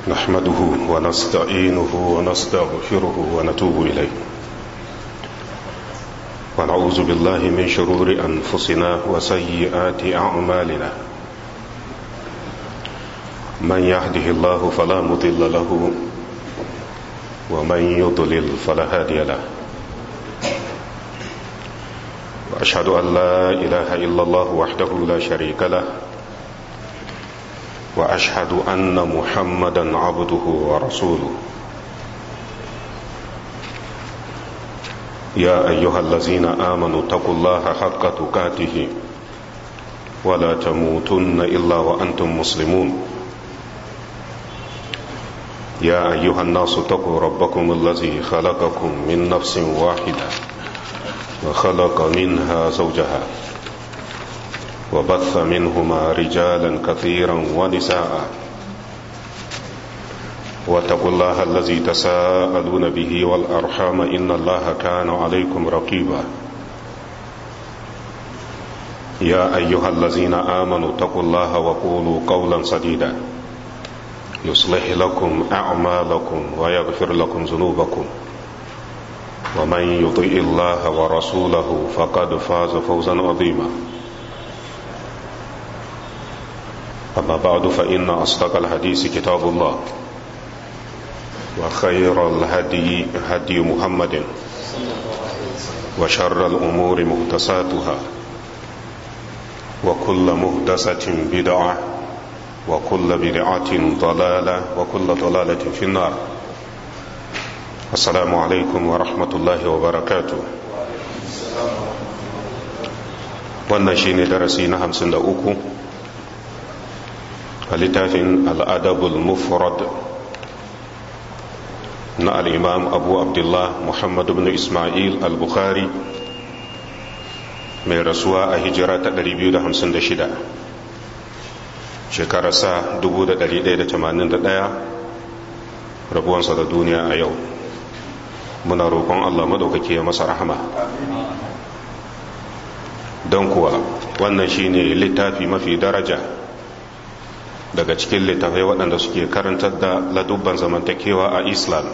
نحمده ونستعينه ونستغفره ونتوب إليه ونعوذ بالله من شرور أنفسنا وسيئات أعمالنا من يهده الله فلا مضل له ومن يضلل فلا هادي له وأشهد أن لا إله إلا الله وحده لا شريك له وأشهد أن محمدا عبده ورسوله يا أيها الذين آمنوا اتقوا الله حق تقاته ولا تموتن إلا وأنتم مسلمون يا أيها الناس اتقوا ربكم الذي خلقكم من نفس واحدة وخلق منها زوجها وبث منهما رجالا كثيرا ونساء واتقوا الله الذي تساءلون به والأرحام إن الله كان عليكم رقيبا يا أيها الذين آمنوا اتقوا الله وقولوا قولا سديدا يصلح لكم أعمالكم ويغفر لكم ذنوبكم ومن يطيع الله ورسوله فقد فاز فوزا عظيما أما بعد فإن أصدق الحديث كتاب الله وخير الهدي هدي محمد وشر الأمور مهدساتها وكل مهدسة بدعة وكل بدعة ضلالة وكل ضلالة في النار السلام عليكم ورحمة الله وبركاته wannan shine darasi na hamsin da uku a littafin al'adabul mufrad na al'imam abu abdullah muhammadu bin ismail al-bukhari mai rasuwa a hijira ta 256 shekararsa 1181 rabuwansa da duniya a yau muna roƙon allah maɗaukaki ya masa rahama don kuwa wannan shine littafi mafi daraja daga cikin littafai waɗanda suke karantar da ladubban zamantakewa a islam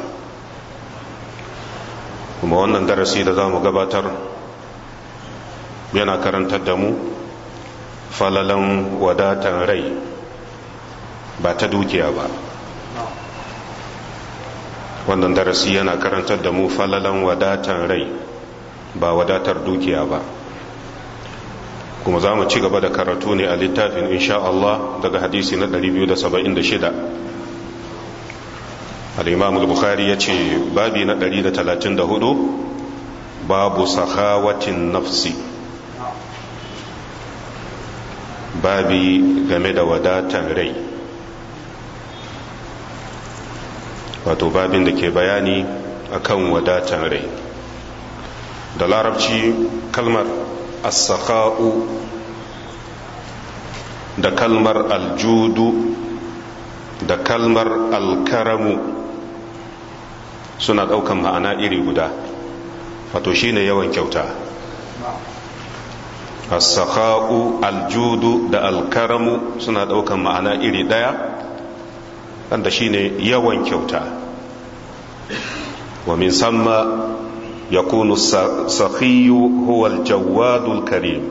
kuma wannan darasi da za mu gabatar yana karantar da mu falalan wadatan rai ba ta dukiya ba wannan darasi yana karantar da mu falalan wadatan rai ba wadatar dukiya ba kuma za mu ci gaba da karatu ne a littafin insha Allah daga hadisi na 276 al-imam al-bukhari ya ce babi na 134 babu sahawatin nafsi babi game da wadatan rai wato babin da ke bayani akan wadatan rai da larabci kalmar as-sakha'u da kalmar aljudu da kalmar alkaramu suna daukan ma'ana iri guda wato shine yawan kyauta as-sakha'u aljudu da alkaramu suna daukan ma'ana iri daya wanda shine yawan kyauta wa min samma yakunu as-sakhiyu huwa al-jawadul karim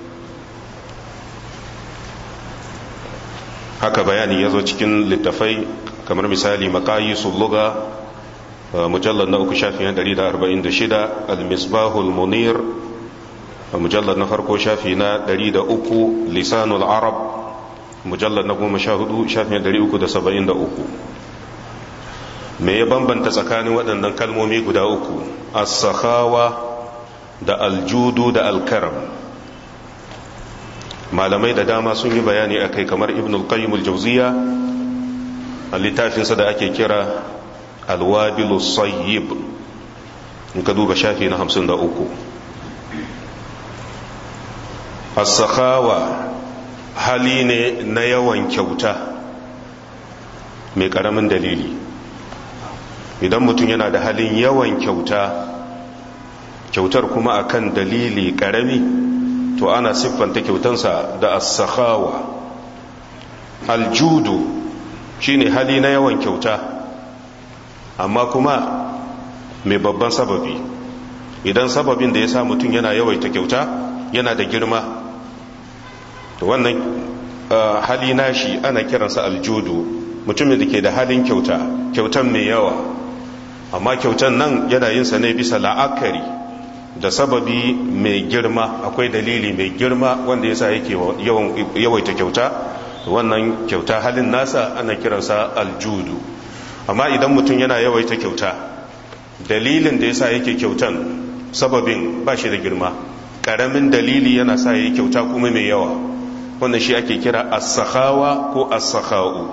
haka bayani ya zo cikin littafai kamar misali makayisul luga mujallar na uku shafi na 146 al-misbahul munir mujallar na farko shafi na 103 lisanul arab mujallar na goma sha hudu shafi na 373 me ya bambanta tsakanin waɗannan kalmomi guda uku as-sakhawa da aljudu da alkaram malamai da dama sun yi bayani akai kamar ibn al-qayyim al-jawziya a littafinsa da ake kira al-wabil sayyib in ka duba shafi na 53 as-sakhawa hali ne na yawan kyauta mai karamin dalili idan mutum yana da halin yawan kyauta kyautar kuma akan dalili karami to ana siffanta kyautansa da as-sakhawa aljudu shine hali na yawan kyauta amma kuma mai babban sababi idan sababin da ya sa mutum yana yawaita kyauta yana da girma to wannan hali nashi ana kiransa aljudu mutumin da ke da halin kyauta kyautan mai yawa amma kyautan nan yana yin sa ne bisa la'akari da sababi mai girma akwai dalili mai girma wanda yasa yake yawaita kyauta wannan kyauta halin nasa ana kiransa aljudu amma idan mutum yana yawaita kyauta dalilin da yasa yake kyautan sababin ba shi da girma karamin dalili yana sa yi kyauta kuma mai yawa wannan shi ake kira as-sakhawa ko as-sakha'u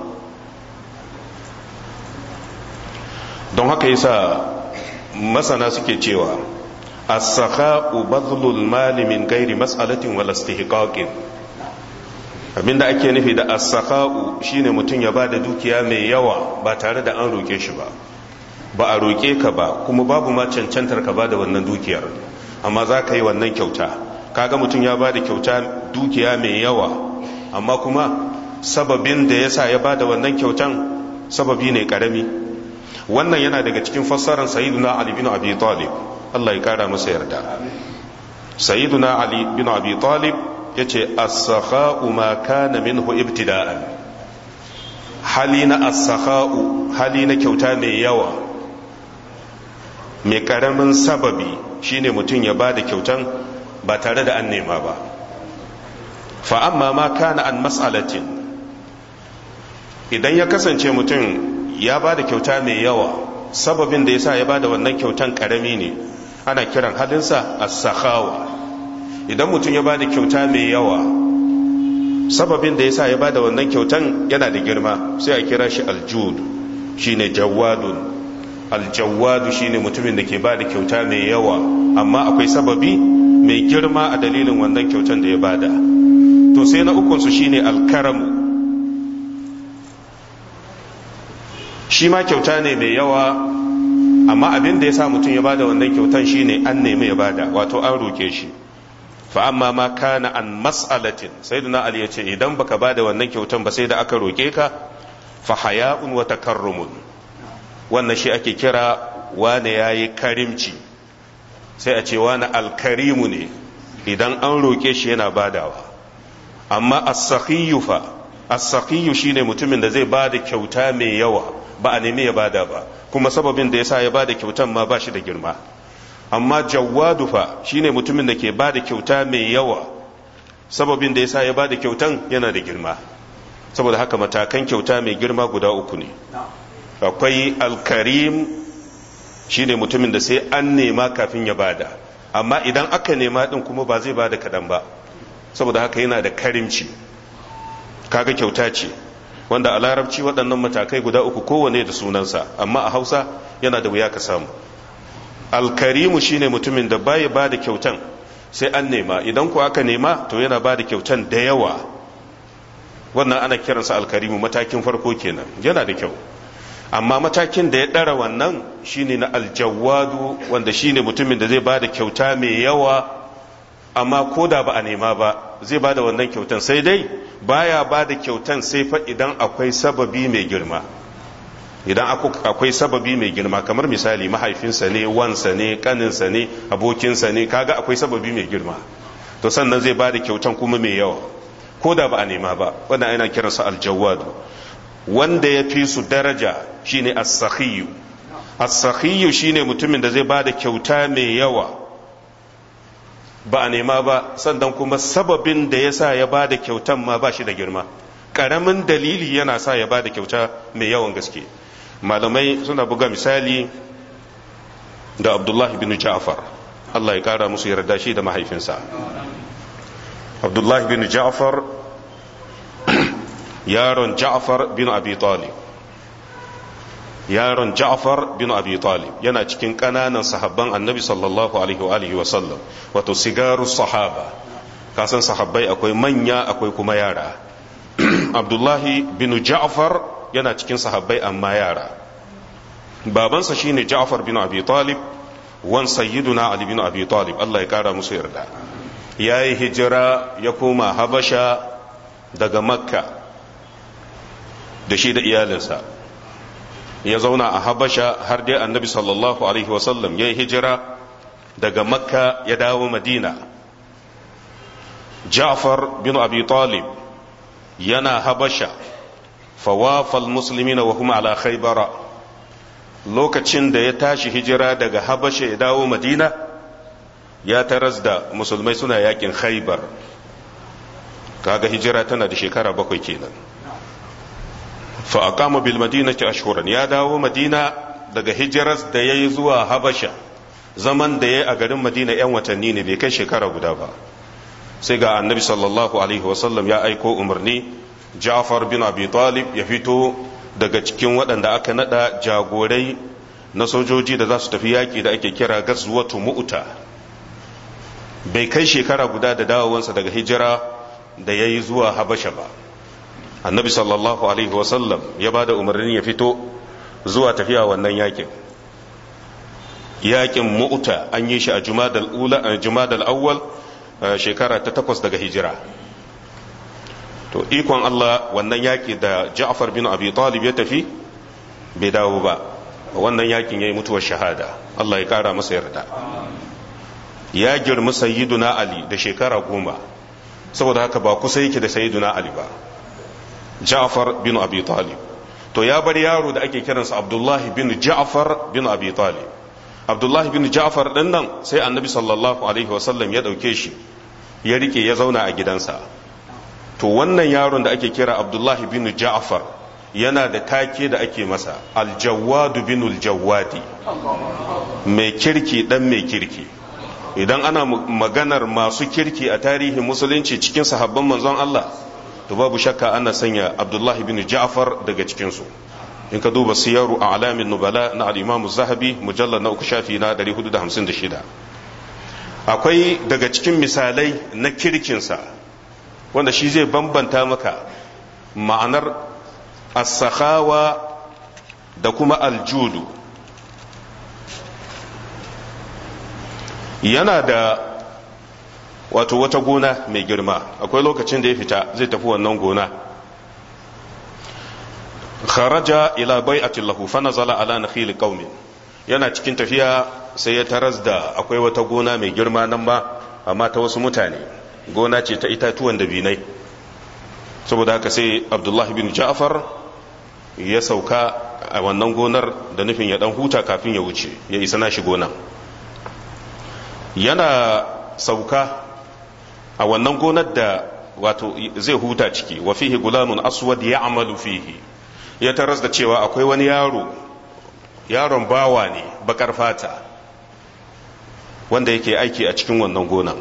don haka yasa masana suke cewa as-sakha'u badlul mali min ghairi mas'alatin wala istihqaqin abinda ake nufi da as-sakha'u shine mutum ya bada dukiya mai yawa ba tare da an roke shi ba ba a roke ka ba kuma babu ma cancantar ka bada wannan dukiyar amma za ka yi wannan kyauta kaga mutum ya bada kyauta dukiya mai yawa amma kuma sababin da yasa ya bada wannan kyautan sababi ne karami wannan yana daga cikin fassarar sayyiduna ali bin abi talib Allah ya kara masa yarda sayyiduna ali bin abi talib yace as-sakha'u ma kana minhu ibtida'an hali na as-sakha'u hali na kyauta mai yawa mai karamin sababi shine mutum ya bada kyautan ba tare da an nema ba fa amma ma kana an mas'alatin idan ya kasance mutum ya ba da kyauta mai yawa sababin da ya sa ya ba da wannan kyautan karami ne ana kiran halinsa as-sakhawa idan mutum ya ba da kyauta mai yawa sababin da ya sa ya ba da wannan kyautan yana da girma sai a kira shi aljud shine jawadun aljawadu shine mutumin da ke ba da kyauta mai yawa amma akwai sababi mai girma a dalilin wannan kyautan da ya bada to sai na ukunsu shine alkaramu shi ma kyauta ne mai yawa amma abin da ya sa mutum ya bada wannan kyautan shine an nemi ya bada wato an roke shi fa amma ma kana an mas'alatin sayyidina ali ya ce idan baka bada wannan kyautan ba sai da aka roke ka fa haya'un wa takarrumun wannan shi ake kira wane yayi karimci sai a ce wane alkarimu ne idan an roke shi yana badawa amma as-sakhiyyu fa as-sakhiyyu shine mutumin da zai bada kyauta mai yawa ba a nemi ya bada ba kuma sababin da yasa ya bada kyautan ma ba shi da girma amma jawwadu fa shine mutumin da ke bada kyauta mai yawa sababin da yasa ya bada kyautan yana da girma saboda haka matakan kyauta mai girma guda uku ne akwai alkarim shine mutumin da sai an nema kafin ya bada amma idan aka nema din kuma ba zai bada kadan ba saboda haka yana da karimci kaga kyauta ce wanda a larabci waɗannan matakai guda uku kowane da sunansa amma a hausa yana da wuya ka samu alkarimu shine mutumin da baya ba da kyautan sai an nema idan ku aka nema to yana ba da kyautan da yawa wannan ana kiransa alkarimu matakin farko kenan yana da kyau amma matakin da ya ɗara wannan shine na aljawadu wanda shine mutumin da zai ba da kyauta mai yawa amma ko da ba a nema ba zai ba da wannan kyautan sai dai baya ba da kyautan sai fa idan akwai sababi mai girma idan akwai sababi mai girma kamar misali mahaifinsa ne wansa ne kaninsa ne abokinsa ne kaga akwai sababi mai girma to sannan zai ba da kyautan kuma mai yawa ko da ba a nema ba wannan ana kiransa aljawadu wanda ya fi su daraja shine as-sakhiyu as-sakhiyu shine mutumin da zai ba da kyauta mai yawa ba a nema ba sannan kuma sababin da ya sa ya ba da kyautan ma ba shi da girma ƙaramin dalili yana sa ya ba da kyauta mai yawan gaske malamai suna buga misali da abdullahi bin ja'far Allah ya ƙara musu yarda shi da mahaifinsa abdullahi bin ja'far yaron ja'far bin abi talib yaron Ja'far bin Abi Talib yana cikin ƙananan sahabban Annabi sallallahu alaihi wa sallam wato sigaru sahaba kasan sahabbai akwai manya akwai kuma yara Abdullahi bin Ja'far yana cikin sahabbai amma yara babansa shine Ja'far bin Abi Talib wan sayyiduna Ali bin Abi Talib Allah ya kara musu yarda yayi hijira ya koma Habasha daga Makka da shi da iyalinsa ya zauna a habasha har dai annabi sallallahu alaihi wasallam ya yi hijira daga makka ya dawo madina ja'far bin abi talib yana habasha fawafal muslimina wa hum ala khaybara lokacin da ya tashi hijira daga habasha ya dawo madina ya taras da musulmai suna yakin khaybar kaga hijira tana da shekara bakwai kenan fa aqama bil madinati ashhuran ya dawo madina daga hijiras da yayi zuwa habasha zaman da yayi a garin madina yan watanni ne bai kai shekara guda ba sai ga annabi sallallahu alaihi wasallam ya aiko umarni ja'far bin abi talib ya fito daga cikin waɗanda aka nada jagorai na sojoji da za su tafi yaƙi da ake kira gazwatu mu'ta bai kai shekara guda da dawowansa daga hijira da ya yi zuwa habasha ba annabi sallallahu alaihi wasallam ya ba da umarnin ya fito zuwa tafiya wannan yakin yakin mu'ta an yi shi a jumadal awwal shekara ta takwas daga hijira to ikon Allah wannan yaki da Ja'far bin Abi Talib ya tafi bai dawo ba wannan yakin yayi mutuwar shahada Allah ya kara masa yarda ya girma sayyiduna Ali da shekara goma saboda haka ba kusa yake da sayyiduna Ali ba Ja'far bin Abi Talib to ya bar yaro da ake kiransa Abdullahi bin Ja'far bin Abi Talib Abdullahi bin Ja'far din nan sai Annabi sallallahu alaihi wasallam ya dauke shi ya rike ya zauna a gidansa to wannan yaron da ake kira Abdullahi bin Ja'far yana da take da ake masa aljawadu bin aljawadi mai kirki dan mai kirki idan ana maganar masu kirki a tarihin musulunci cikin sahabban manzon Allah to babu shakka ana sanya Abdullahi bin Ja'far daga cikinsu in ka duba siyaru a alamin nubala na al'imamu zahabi mujallar na uku shafi na 456 akwai daga cikin misalai na kirkinsa wanda shi zai bambanta maka ma'anar as-sakhawa da kuma aljudu yana da wato wata gona mai girma akwai lokacin da ya fita zai tafi wannan gona kharaja ila bai'atin lahu fa nazala ala nakhil qaumin yana cikin tafiya sai ya taras da akwai wata gona mai girma nan ba amma ta wasu mutane gona ce ta itatuwan dabinai saboda haka sai abdullahi bin ja'far ya sauka a wannan gonar da nufin ya dan huta kafin ya wuce ya isa nashi gonan yana sauka a wannan gonar da wato zai huta ciki wa fihi gulamun aswad ya'malu fihi ya taras da cewa akwai wani yaro yaron bawa ne bakar fata wanda yake aiki a cikin wannan gonan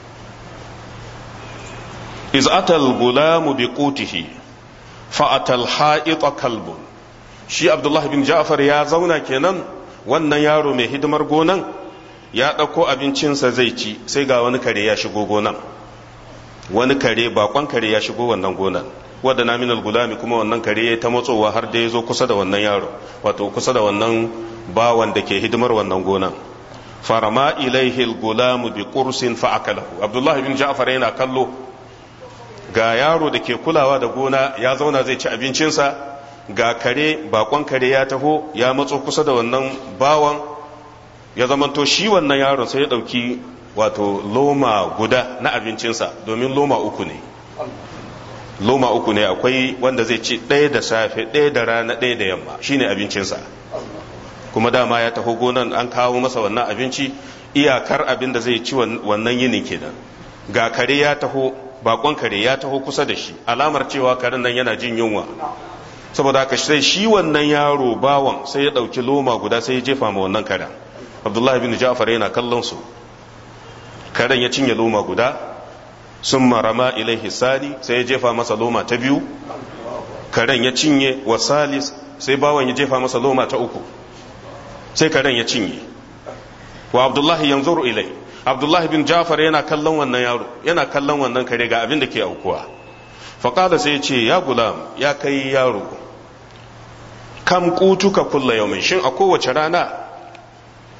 iz atal gulamu bi qutihi fa atal ha'ita kalbun shi abdullahi bin ja'far ya zauna kenan wannan yaro mai hidimar gonan ya ɗauko abincinsa zai ci sai ga wani kare ya shigo gonan wani kare bakon kare ya shigo wannan gonan wadda na minal gulami kuma wannan kare ya ta matsowa har da ya zo kusa da wannan yaro wato kusa da wannan bawan da ke hidimar wannan gonan farama ilaihi gulamu bi qursin fa akalahu abdullahi bin ja'far yana kallo ga yaro da ke kulawa da gona ya zauna zai ci abincinsa ga kare bakon kare ya taho ya matso kusa da wannan bawan ya zamanto shi wannan yaron sai ya dauki wato loma guda na abincinsa domin loma uku ne loma uku ne akwai wanda zai ci ɗaya da safe ɗaya da rana ɗaya da yamma shine abincinsa kuma dama ya taho gonan an kawo masa wannan abinci iyakar abin da zai ci wannan yinin kenan ga kare ya taho bakon kare ya taho kusa da shi alamar cewa karen nan yana jin yunwa saboda haka sai shi wannan yaro bawan sai ya ɗauki loma guda sai ya jefa ma wannan karen abdullahi bin ja'far yana kallon su karen ya cinye loma guda sun marama ilaihi sali sai ya jefa masa loma ta biyu karen ya cinye wa salis sai bawan ya jefa masa loma ta uku sai karen ya cinye wa abdullahi yanzuru ilai abdullahi bin jafar yana kallon wannan yaro yana kallon wannan kare ga abin da ke aukuwa faƙada sai ya ce ya gulam ya kai yaro kam kutuka kulla yaumin shin a kowace rana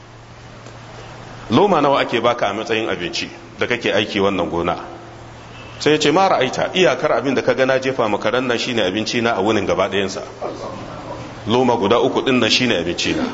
loma nawa ake baka a matsayin abinci da kake aiki wannan gona sai ya ce ma ra'aita iyakar abin da ka gana jefa makaran nan shine abinci na a wunin gaba ɗayansa loma guda uku ɗin nan shine abinci na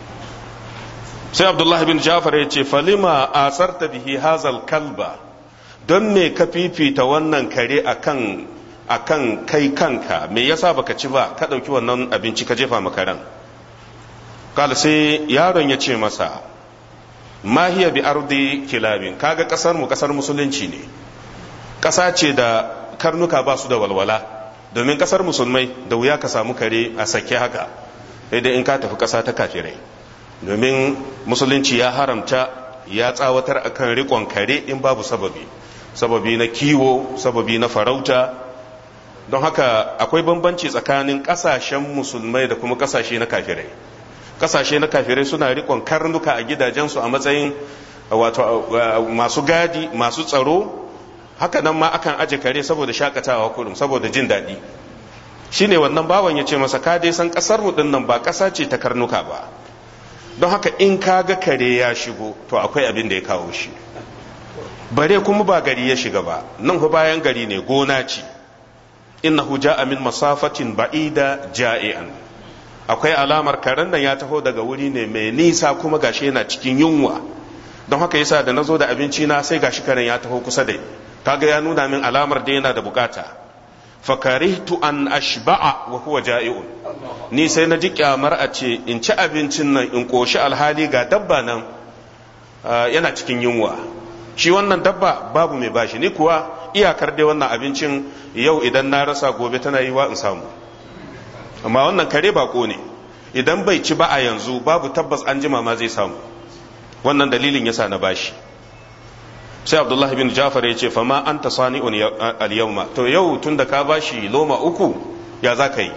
sai abdullahi bin jafar ya ce falima asarta bihi hazal kalba don me ka fifita wannan kare akan akan kai kanka me yasa baka ci ba ka ɗauki wannan abinci ka jefa makaran kala sai yaron ya ce masa mahiya bi ardi kilabin kaga kasar mu kasar musulunci ne kasa ce da karnuka ba su da walwala domin kasar musulmai da wuya ka samu kare a sake haka dai in ka tafi kasa ta kafirai domin musulunci ya haramta ya tsawatar akan rikon kare in babu sababi sababi na kiwo sababi na farauta don haka akwai bambanci tsakanin kasashen musulmai da kuma kasashe na kafirai kasashe na kafirai suna rikon karnuka a gidajensu a matsayin wato masu gadi masu tsaro haka nan ma akan aje kare saboda shakatawa kurum saboda jin daɗi shine wannan bawan ya ce masa ka dai san kasar mu nan ba ƙasa ce ta karnuka ba don haka in ka ga kare ya shigo to akwai abin da ya kawo shi bare kuma ba gari ya shiga ba nan fa bayan gari ne gona ce innahu ja'a min masafatin ba'ida ja'ian akwai alamar karen nan ya taho daga wuri ne mai nisa kuma gashi yana cikin yunwa don haka yasa da nazo da abinci na sai gashi karen ya taho kusa da kaga ya nuna min alamar da yana da bukata fakarihtu an ashba'a wa huwa ja'iun ni sai na ji kyamar a ce in ci abincin nan in koshi alhali ga dabba nan yana cikin yunwa shi wannan dabba babu mai bashi ni kuwa iyakar dai wannan abincin yau idan na rasa gobe tana yi wa in samu amma wannan kare bako ne idan bai ci ba a yanzu babu tabbas an jima ma zai samu wannan dalilin yasa na bashi sai abdullahi bin jafar ya ce fama an ta sani'un al-yawma to yau tun da ka bashi loma uku ya za ka yi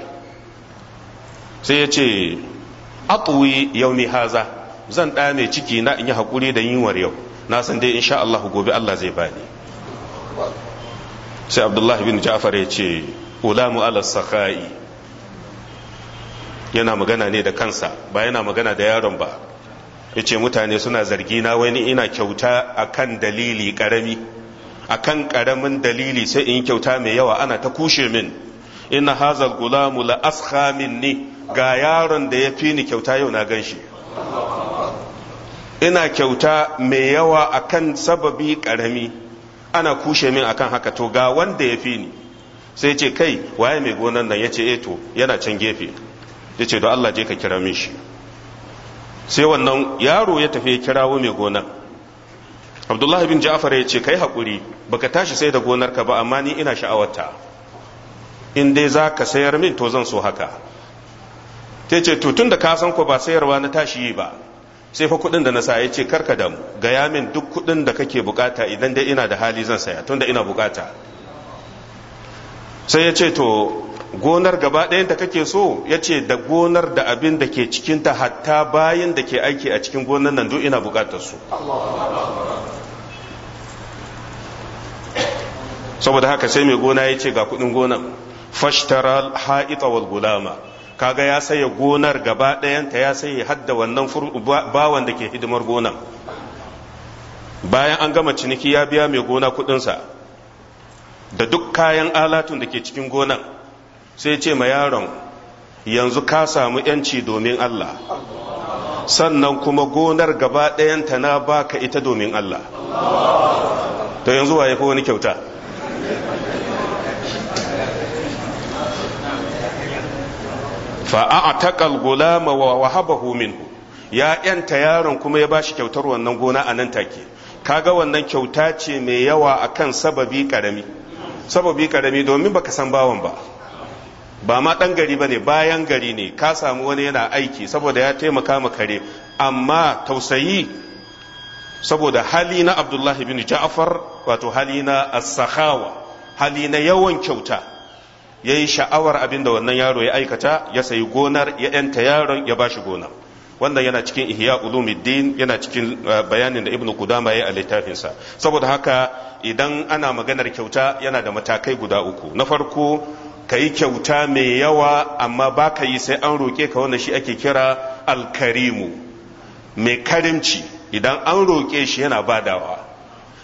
sai ya ce atuwi yaumi haza zan ɗame ciki na in yi haƙuri da yinwar yau na san dai insha Allah gobe Allah zai bani sai abdullahi bin jafar ya ce ulamu ala sakai yana magana ne da kansa ba yana magana da yaron ba ya ce mutane suna zargi na wani ina kyauta akan dalili karami akan karamin dalili sai in yi kyauta mai yawa ana ta kushe min ina hazal gulamu la askha minni ga yaron da ya fi ni kyauta yau na gan shi ina kyauta mai yawa akan sababi karami ana kushe min akan haka to ga wanda ya fi ni sai ce kai waye mai gonan nan ya ce eto yana can gefe ya ce don Allah je ka kira min shi sai wannan yaro ya tafi ya kirawo mai gonar abdullahi bin ja'far ya ce kai haƙuri baka tashi sai da gonarka ba amma ni ina sha'awarta in dai za ka sayar min to zan so haka ta ce to tun da ka san ko ba sayarwa na tashi yi ba sai fa kuɗin da na sa ya ce karka damu gaya min duk kuɗin da kake bukata idan dai ina da hali zan saya tun da ina bukata sai ya ce to gonar gaba ɗayanta kake so ya ce da gonar da abin da ke cikinta hatta bayan da ke aiki a cikin gonar nan duk ina bukatar su saboda haka sai mai gona ya ce ga kudin gonan fashtara ha'ita wal gulama kaga ya saye gonar gaba ɗayanta ya saye hadda wannan bawan da ke hidimar gonan bayan an gama ciniki ya biya mai gona kudinsa da duk kayan alatun da ke cikin gonan sai ce ma yaron yanzu ka samu yanci domin Allah sannan kuma gonar gaba ɗayanta na baka ita domin Allah to yanzu wa ya fi wani kyauta fa'a'atakal gulama wa wahabahu minhu ya yanta yaron kuma ya bashi kyautar wannan gona a nan take kaga wannan kyauta ce mai yawa akan sababi karami sababi karami domin baka san bawan ba ba ma ɗan gari ba ne bayan gari ne ka samu wani yana aiki saboda ya taimaka ma kare amma tausayi saboda hali na abdullahi bin ja'far wato hali na as-sakhawa hali na yawan kyauta ya yi sha'awar abin da wannan yaro ya aikata ya sayi gonar ya yanta yaron ya bashi gona wannan yana cikin ihya ulumuddin yana cikin bayanin da ibn kudama ya yi a littafinsa saboda haka idan ana maganar kyauta yana da matakai guda uku na farko ka yi kyauta mai yawa amma ba ka yi sai an roƙe ka wanda shi ake kira alkarimu mai karimci idan an roƙe shi yana badawa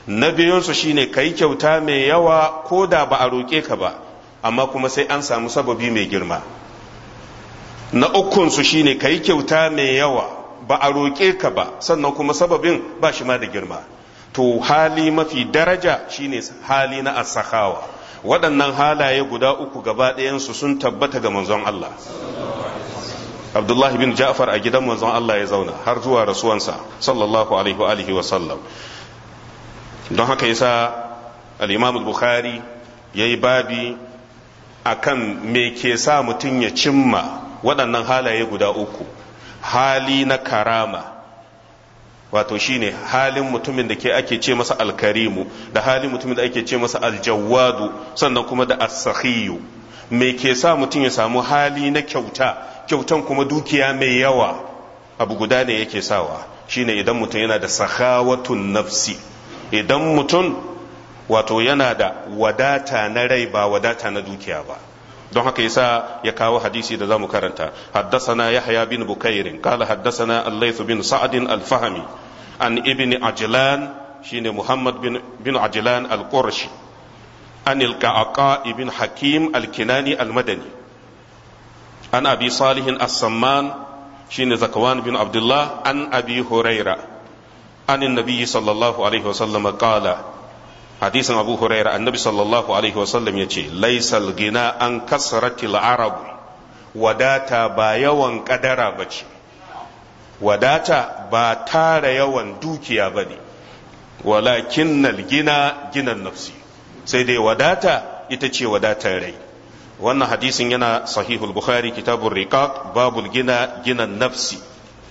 na biyunsu shine ka yi kyauta mai yawa ko da ba a roƙe ka ba amma kuma sai an samu sababi mai girma na ukunsu shine ka yi kyauta mai yawa ba a roƙe ka ba sannan kuma sababin ba shi ma da girma to hali mafi daraja shine hali na asakawa waɗannan halaye guda uku gaba ɗayansu sun tabbata ga manzon Allah Abdullahi bin Ja'far a gidan manzon Allah ya zauna har zuwa rasuwansa sallallahu alaihi wa alihi wa sallam don haka yasa al-Imam al-Bukhari yayi babi akan me ke sa mutum ya cimma waɗannan halaye guda uku hali na karama wato shine halin mutumin da ke ake ce masa alkarimu da halin mutumin da ake ce masa aljawadu sannan kuma da asakhiyu me ke sa mutum ya samu hali na kyauta kyautan kuma dukiya mai yawa abu guda ne yake sawa shine idan mutum yana da sakhawatun nafsi idan mutum wato yana da wadata na rai ba wadata na dukiya ba don haka yasa ya kawo hadisi da zamu karanta haddasana yahya bin bukairin qala haddasana al-layth bin sa'd al-fahmi an ibn ajlan shine muhammad bin bin ajlan al-qurashi an al-qaqa ibn hakim al-kinani al-madani an abi salih as-samman shine zakwan bin abdullah an abi huraira an an-nabi sallallahu alaihi wasallam qala hadisin abu huraira annabi sallallahu alaihi wasallam ya ce laisal gina an kasratil arab wadata ba yawan kadara ba ce wadata ba tara yawan dukiya ba ne walakin gina ginan nafsi sai dai wadata ita ce wadatar rai wannan hadisin yana sahihul bukhari kitabun riqaq babul gina ginan nafsi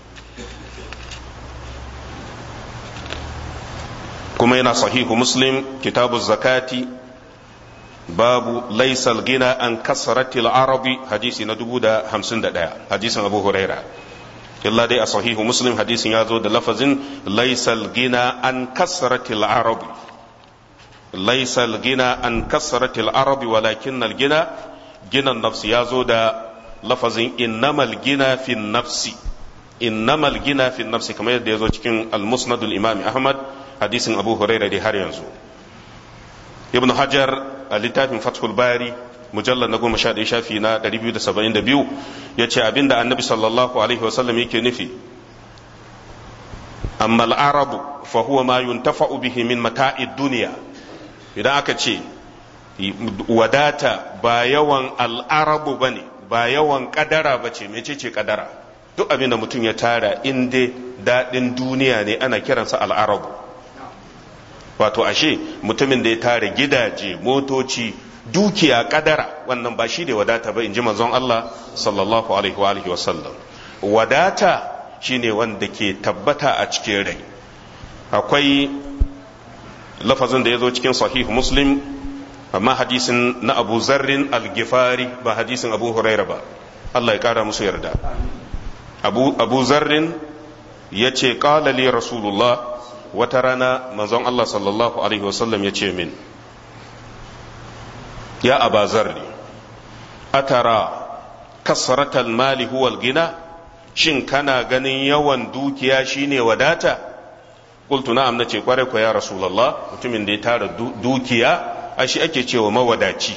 kuma yana sahihu muslim kitabu zakati babu laisal gina an kasaratil arabi hadisi na dubu da hamsin da ɗaya hadisin abu huraira illa dai a sahihu muslim hadisin ya zo da lafazin laisal gina an kasaratil arabi laisal gina an kasaratil arabi walakin gina ginan nafsi ya zo da lafazin innamal gina fi nafsi innamal gina fi nafsi kamar yadda ya zo cikin al-musnadul imami ahmad hadisin abu huraira dai har yanzu ibn hajar a littafin fathul bari mujallar na goma sha ɗaya shafi na 272 ya ce abinda annabi sallallahu alaihi wasallam yake nufi amma al'arabu fa huwa ma yuntafa'u bihi min mata'id duniya idan aka ce wadata ba yawan al'arabu bane ba yawan kadara bace mecece kadara duk abinda mutum ya tara in dai daɗin duniya ne ana kiransa al'arabu wato ashe mutumin da ya tara gidaje motoci dukiya kadara wannan ba shi da wadata ba in ji manzon Allah sallallahu alaihi wa alihi wasallam wadata shine wanda ke tabbata a cikin rai akwai lafazin da ya zo cikin sahih muslim amma hadisin na abu zarrin al-gifari ba hadisin abu huraira ba Allah ya kara musu yarda abu, abu zarrin ya ce li rasulullah wata rana manzon Allah sallallahu Alaihi wasallam ya ce min ya aba zarri atara kasratal mali huwal gina shin kana ganin yawan dukiya shine wadata qultu na'am nace kware ko ya rasulullah mutumin da ya tara dukiya ashi ake cewa mawadaci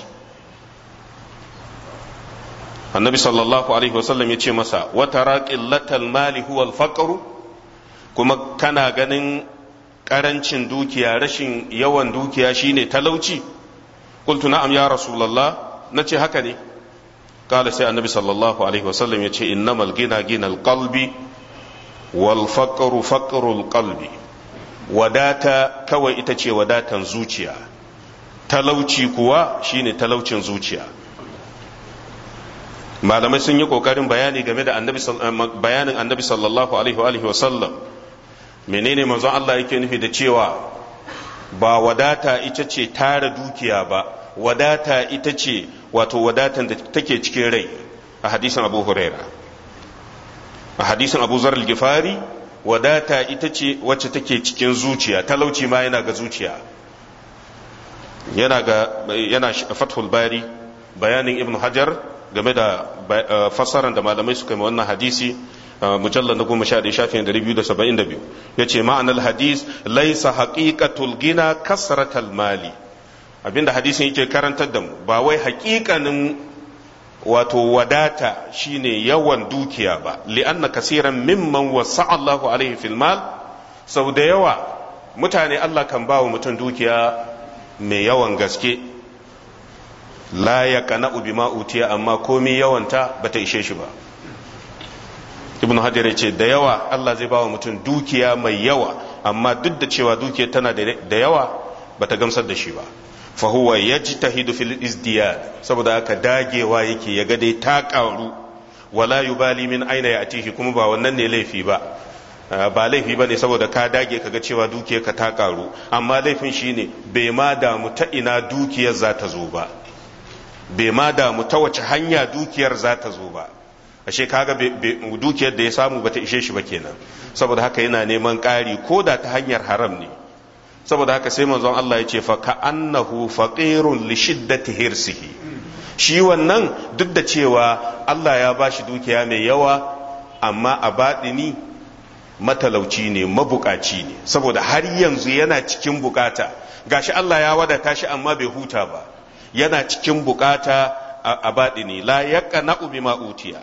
annabi sallallahu alaihi wasallam ya ce masa wata qillatal mali huwal faqru kuma kana ganin karancin dukiya rashin yawan dukiya shine talauci qultu na'am ya rasulullah nace haka ne kala sai annabi sallallahu alaihi wasallam yace innamal gina ginal qalbi wal faqru faqrul qalbi wadata kawai ita ce wadatan zuciya talauci kuwa shine talaucin zuciya malamai sun yi kokarin bayani game da annabi bayanin annabi sallallahu alaihi wa sallam menene manzon Allah yake nufi da cewa ba wadata ita ce tara dukiya ba wadata ita ce wato wadatan da take cikin rai a hadisin abu huraira a hadisin abu zar gifari wadata ita ce wacce take cikin zuciya talauci ma yana ga zuciya yana ga yana fathul bari bayanin ibn hajar game da fassarar da malamai suka yi wannan hadisi mujallar na goma sha ɗaya shafin ɗari biyu da saba'in da biyu ya ce ma'anar hadis laisa haƙiƙatul gina kasratal mali abinda hadisin yake karantar da mu ba wai haƙiƙanin wato wadata shine yawan dukiya ba li'anna kasiran mimman wasa Allahu alaihi fil mal sau da yawa mutane Allah kan ba wa mutum dukiya mai yawan gaske la ya kana bima utiya amma komi yawanta bata ishe shi ba ibn hajar ya ce da yawa Allah zai ba wa mutum dukiya mai yawa amma duk da cewa dukiya tana da yawa bata gamsar da shi ba fa huwa yajtahidu fil izdiyad saboda haka dagewa yake ya ga dai ta karu wala yubali min aina ya'tihi kuma ba wannan ne laifi ba ba laifi ba ne saboda ka dage kaga cewa dukiyar ka ta karu amma laifin shine bai ma damu ta ina dukiyar za ta zo ba bai ma damu ta wace hanya dukiyar za ta zo ba ashe kaga dukiyar da ya samu bata ishe shi ba kenan saboda haka yana neman ƙari ko da ta hanyar haram ne saboda haka sai manzon Allah ya ce fa ka annahu faqirun li shiddati hirsihi shi wannan duk da cewa Allah ya bashi dukiya mai yawa amma a baɗini matalauci ne mabukaci ne saboda har yanzu yana cikin bukata gashi Allah ya wadata shi amma bai huta ba yana cikin bukata a baɗini la yaqna bima utiya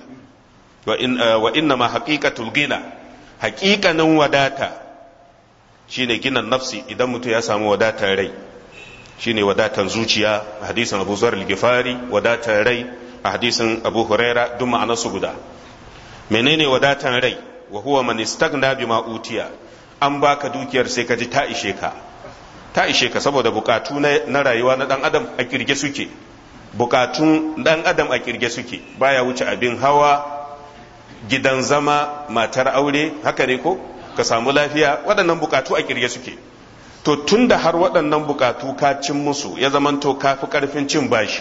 wa inna ma haqiqatul gina haqiqanin wadata shine ginan nafsi idan mutum ya samu wadatar rai shine wadatan zuciya a hadisin Abu Zar al-Ghifari wadatar rai a hadisin Abu Huraira duk ma'anarsu guda menene wadatan rai wa huwa man istagna bima utiya an baka dukiyar sai ka ji ta ishe ka ta ishe ka saboda bukatu na rayuwa na dan adam a kirge suke bukatun dan adam a kirge suke baya wuce abin hawa gidan zama matar aure haka ne ko ka samu lafiya waɗannan bukatu a kirge suke to tunda har waɗannan bukatu ka cin musu ya zamanto ka fi ƙarfin cin bashi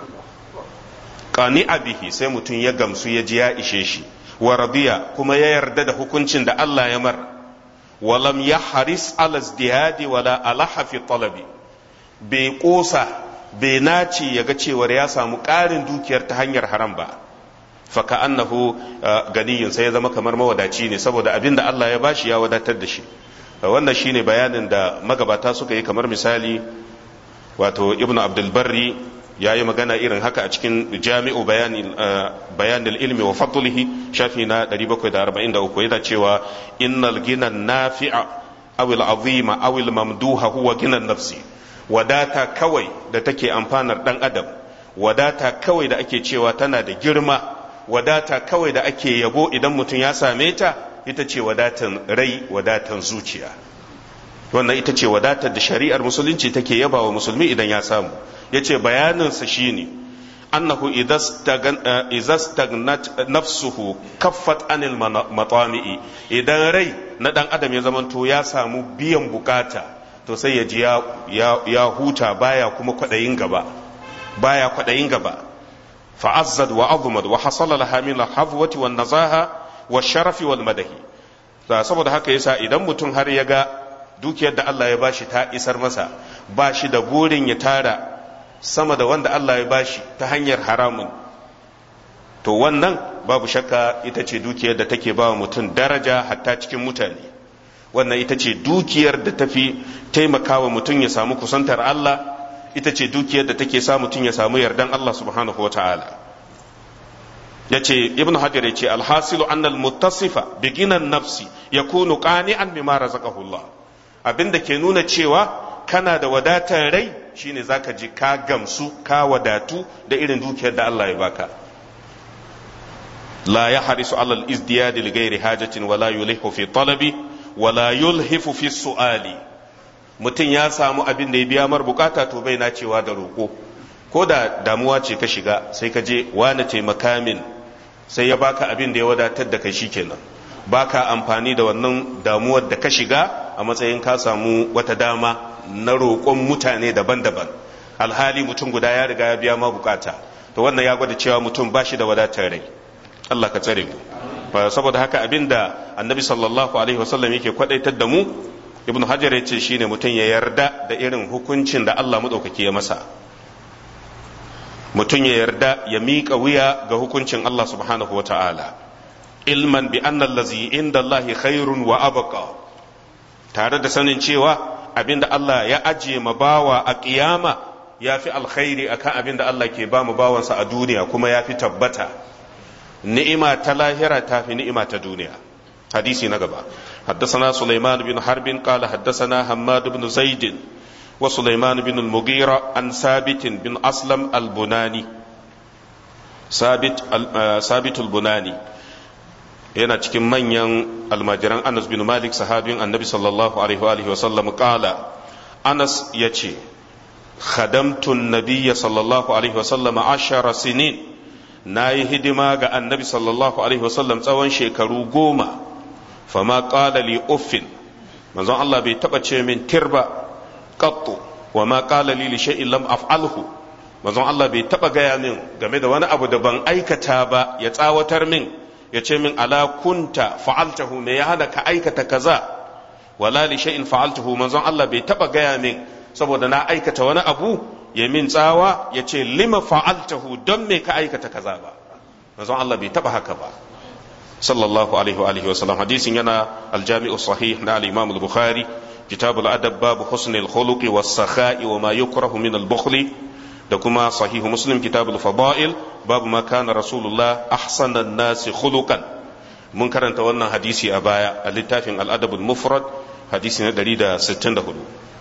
qani bihi sai mutum ya gamsu ya ji ya ishe shi wa radiya kuma ya yarda da hukuncin da Allah ya mar walam ya haris ala izdihadi wala alaha fi talabi bai kosa bai nace ya ga cewar ya samu ƙarin dukiyar ta hanyar haram ba faka annahu ganiyin sai ya zama kamar mawadaci ne saboda abin da Allah ya bashi ya wadatar da shi wannan shine bayanin da magabata suka yi kamar misali wato ibnu abdul barri ya yi magana irin haka a cikin jami'u bayanin ilmi wa fadlihi shafi na 743 yana cewa innal ginan nafi'a awil azima awil mamduha huwa ginan nafsi wadata kawai da take amfanar dan adam wadata kawai da ake cewa tana da girma wadata kawai da ake yabo idan mutum ya same ta ita ce wadatan rai wadatan zuciya wannan ita ce wadatar da shari'ar musulunci take yaba wa musulmi idan ya samu ya ce bayaninsa shine annahu idza stagnat nafsuhu kaffat anil matami'i idan rai na dan adam ya zamanto ya samu biyan bukata to sai ya ji ya huta baya kuma kwadayin gaba baya kwadayin gaba fa'azzad wa azumad wa hasala laha min al-hafwati wan nazaha wa sharafi wal madahi saboda haka yasa idan mutum har ya ga dukiyar da Allah ya bashi ta isar masa ba shi da burin ya tara sama da wanda Allah ya bashi ta hanyar haramun to wannan babu shakka ita ce dukiyar da take ba wa mutum daraja hatta cikin mutane wannan ita ce dukiyar da tafi taimakawa mutum ya samu kusantar Allah ita ce dukiyar da take sa mutum ya samu yardan Allah subhanahu wa ta'ala ya ce ibn hajar ya ce alhasilu annal muttasifa bi ginan nafsi yakunu qani'an bima razaqahu Allah abinda ke nuna cewa kana da wadatar rai shine zaka ji ka gamsu ka wadatu da irin dukiyar da Allah ya baka la yahrisu ala al-izdiyad li ghairi hajatin wala yulihu fi talabi wala yulhifu fi su'ali mutum ya samu abin da ya biya mar bukata to bai na cewa da roƙo ko da damuwa ce ka shiga sai ka je wani taimaka min sai ya baka abin da ya wadatar da kai shikenan baka amfani da wannan damuwar da ka shiga a matsayin ka samu wata dama na roƙon mutane daban-daban alhali mutum guda ya riga ya biya ma bukata to wannan ya gwada cewa mutum ba shi da wadatar rai Allah ka tsare mu saboda haka abin da annabi sallallahu alaihi wasallam yake kwadaitar da mu ibnu hajar ya ce shine mutum ya yarda da irin hukuncin da Allah maɗaukaki ya masa mutum ya yarda ya miƙa wuya ga hukuncin Allah subhanahu wa ta'ala ilman bi anna allazi inda Allah khairun wa abqa tare da sanin cewa abinda Allah ya ajiye ma bawa a kiyama ya fi alkhairi akan abinda Allah ke ba mu bawansa a duniya kuma ya fi tabbata ni'ima ta lahira ta fi ni'ima ta duniya hadisi na gaba حدثنا سليمان بن حرب قال حدثنا حماد بن زيد وسليمان بن المغيرة عن ثابت بن أسلم البناني ثابت ثابت البناني yana cikin manyan almajiran Anas bin Malik sahabin annabi sallallahu alaihi wa sallam kala Anas ya ce khadamtun nabiyya sallallahu alaihi wa sallam ashara sinin na yi hidima ga annabi sallallahu alaihi wa sallam tsawon shekaru goma fama qala li uffin manzon Allah bai taba ce min tirba qattu wa ma qala li li shay'in lam af'alhu manzon Allah bai taba gaya min game da wani abu da ban aikata ba ya tsawatar min ya ce min ala kunta fa'altahu me ya hana ka aikata kaza wala li shay'in fa'altahu manzon Allah bai taba gaya min saboda na aikata wani abu ya min tsawa ya ce lima fa'altahu don me ka aikata kaza ba manzon Allah bai taba haka ba sallallahu alaihi wa alihi wa sallam hadisin yana aljami'u sahih na al-imam al-bukhari kitab al-adab babu husn al-khuluqi was-sakha'i wa ma yukrahu min al-bukhli da kuma sahihu muslim kitab al-fada'il babu ma kana rasulullah ahsana an-nasi khuluqan mun karanta wannan hadisi a baya a littafin al-adab al-mufrad hadisi na 164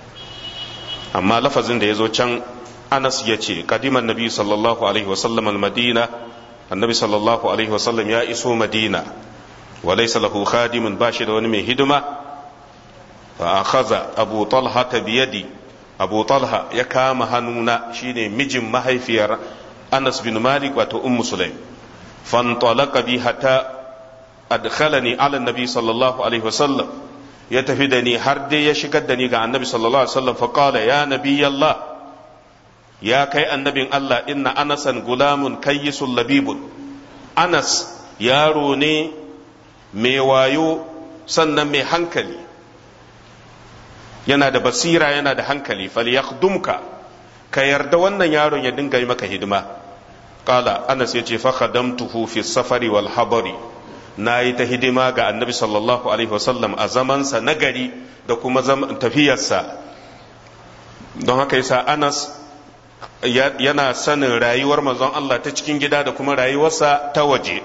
amma lafazin da yazo can Anas ya ce kadiman nabi sallallahu alaihi wa sallam al-madina annabi sallallahu alaihi wa sallam ya iso madina wa laysa lahu khadimun bashi da wani mai hidima fa akhadha abu talha biyadi abu talha ya kama hannuna shine mijin mahaifiyar anas bin malik wato ummu sulaim fantalaka bi hatta adkhalani ala nabi sallallahu alaihi wasallam ya tafi da ni har dai ya shigar da ni ga annabi sallallahu alaihi wasallam fa qala ya nabiyallah ya kai annabin Allah inna anasan gulamun kayyisul labibun anas yaro ne mai wayo sannan mai hankali yana da basira yana da hankali falyakhdumka ka yarda wannan yaron ya dinga yi maka hidima qala anas yace fa khadamtuhu fi safari wal habari na yi ta hidima ga annabi sallallahu alaihi wasallam a zamansa nagari da kuma tafiyarsa don haka yasa anas yana sanin rayuwar manzon Allah ta cikin gida da kuma rayuwarsa ta waje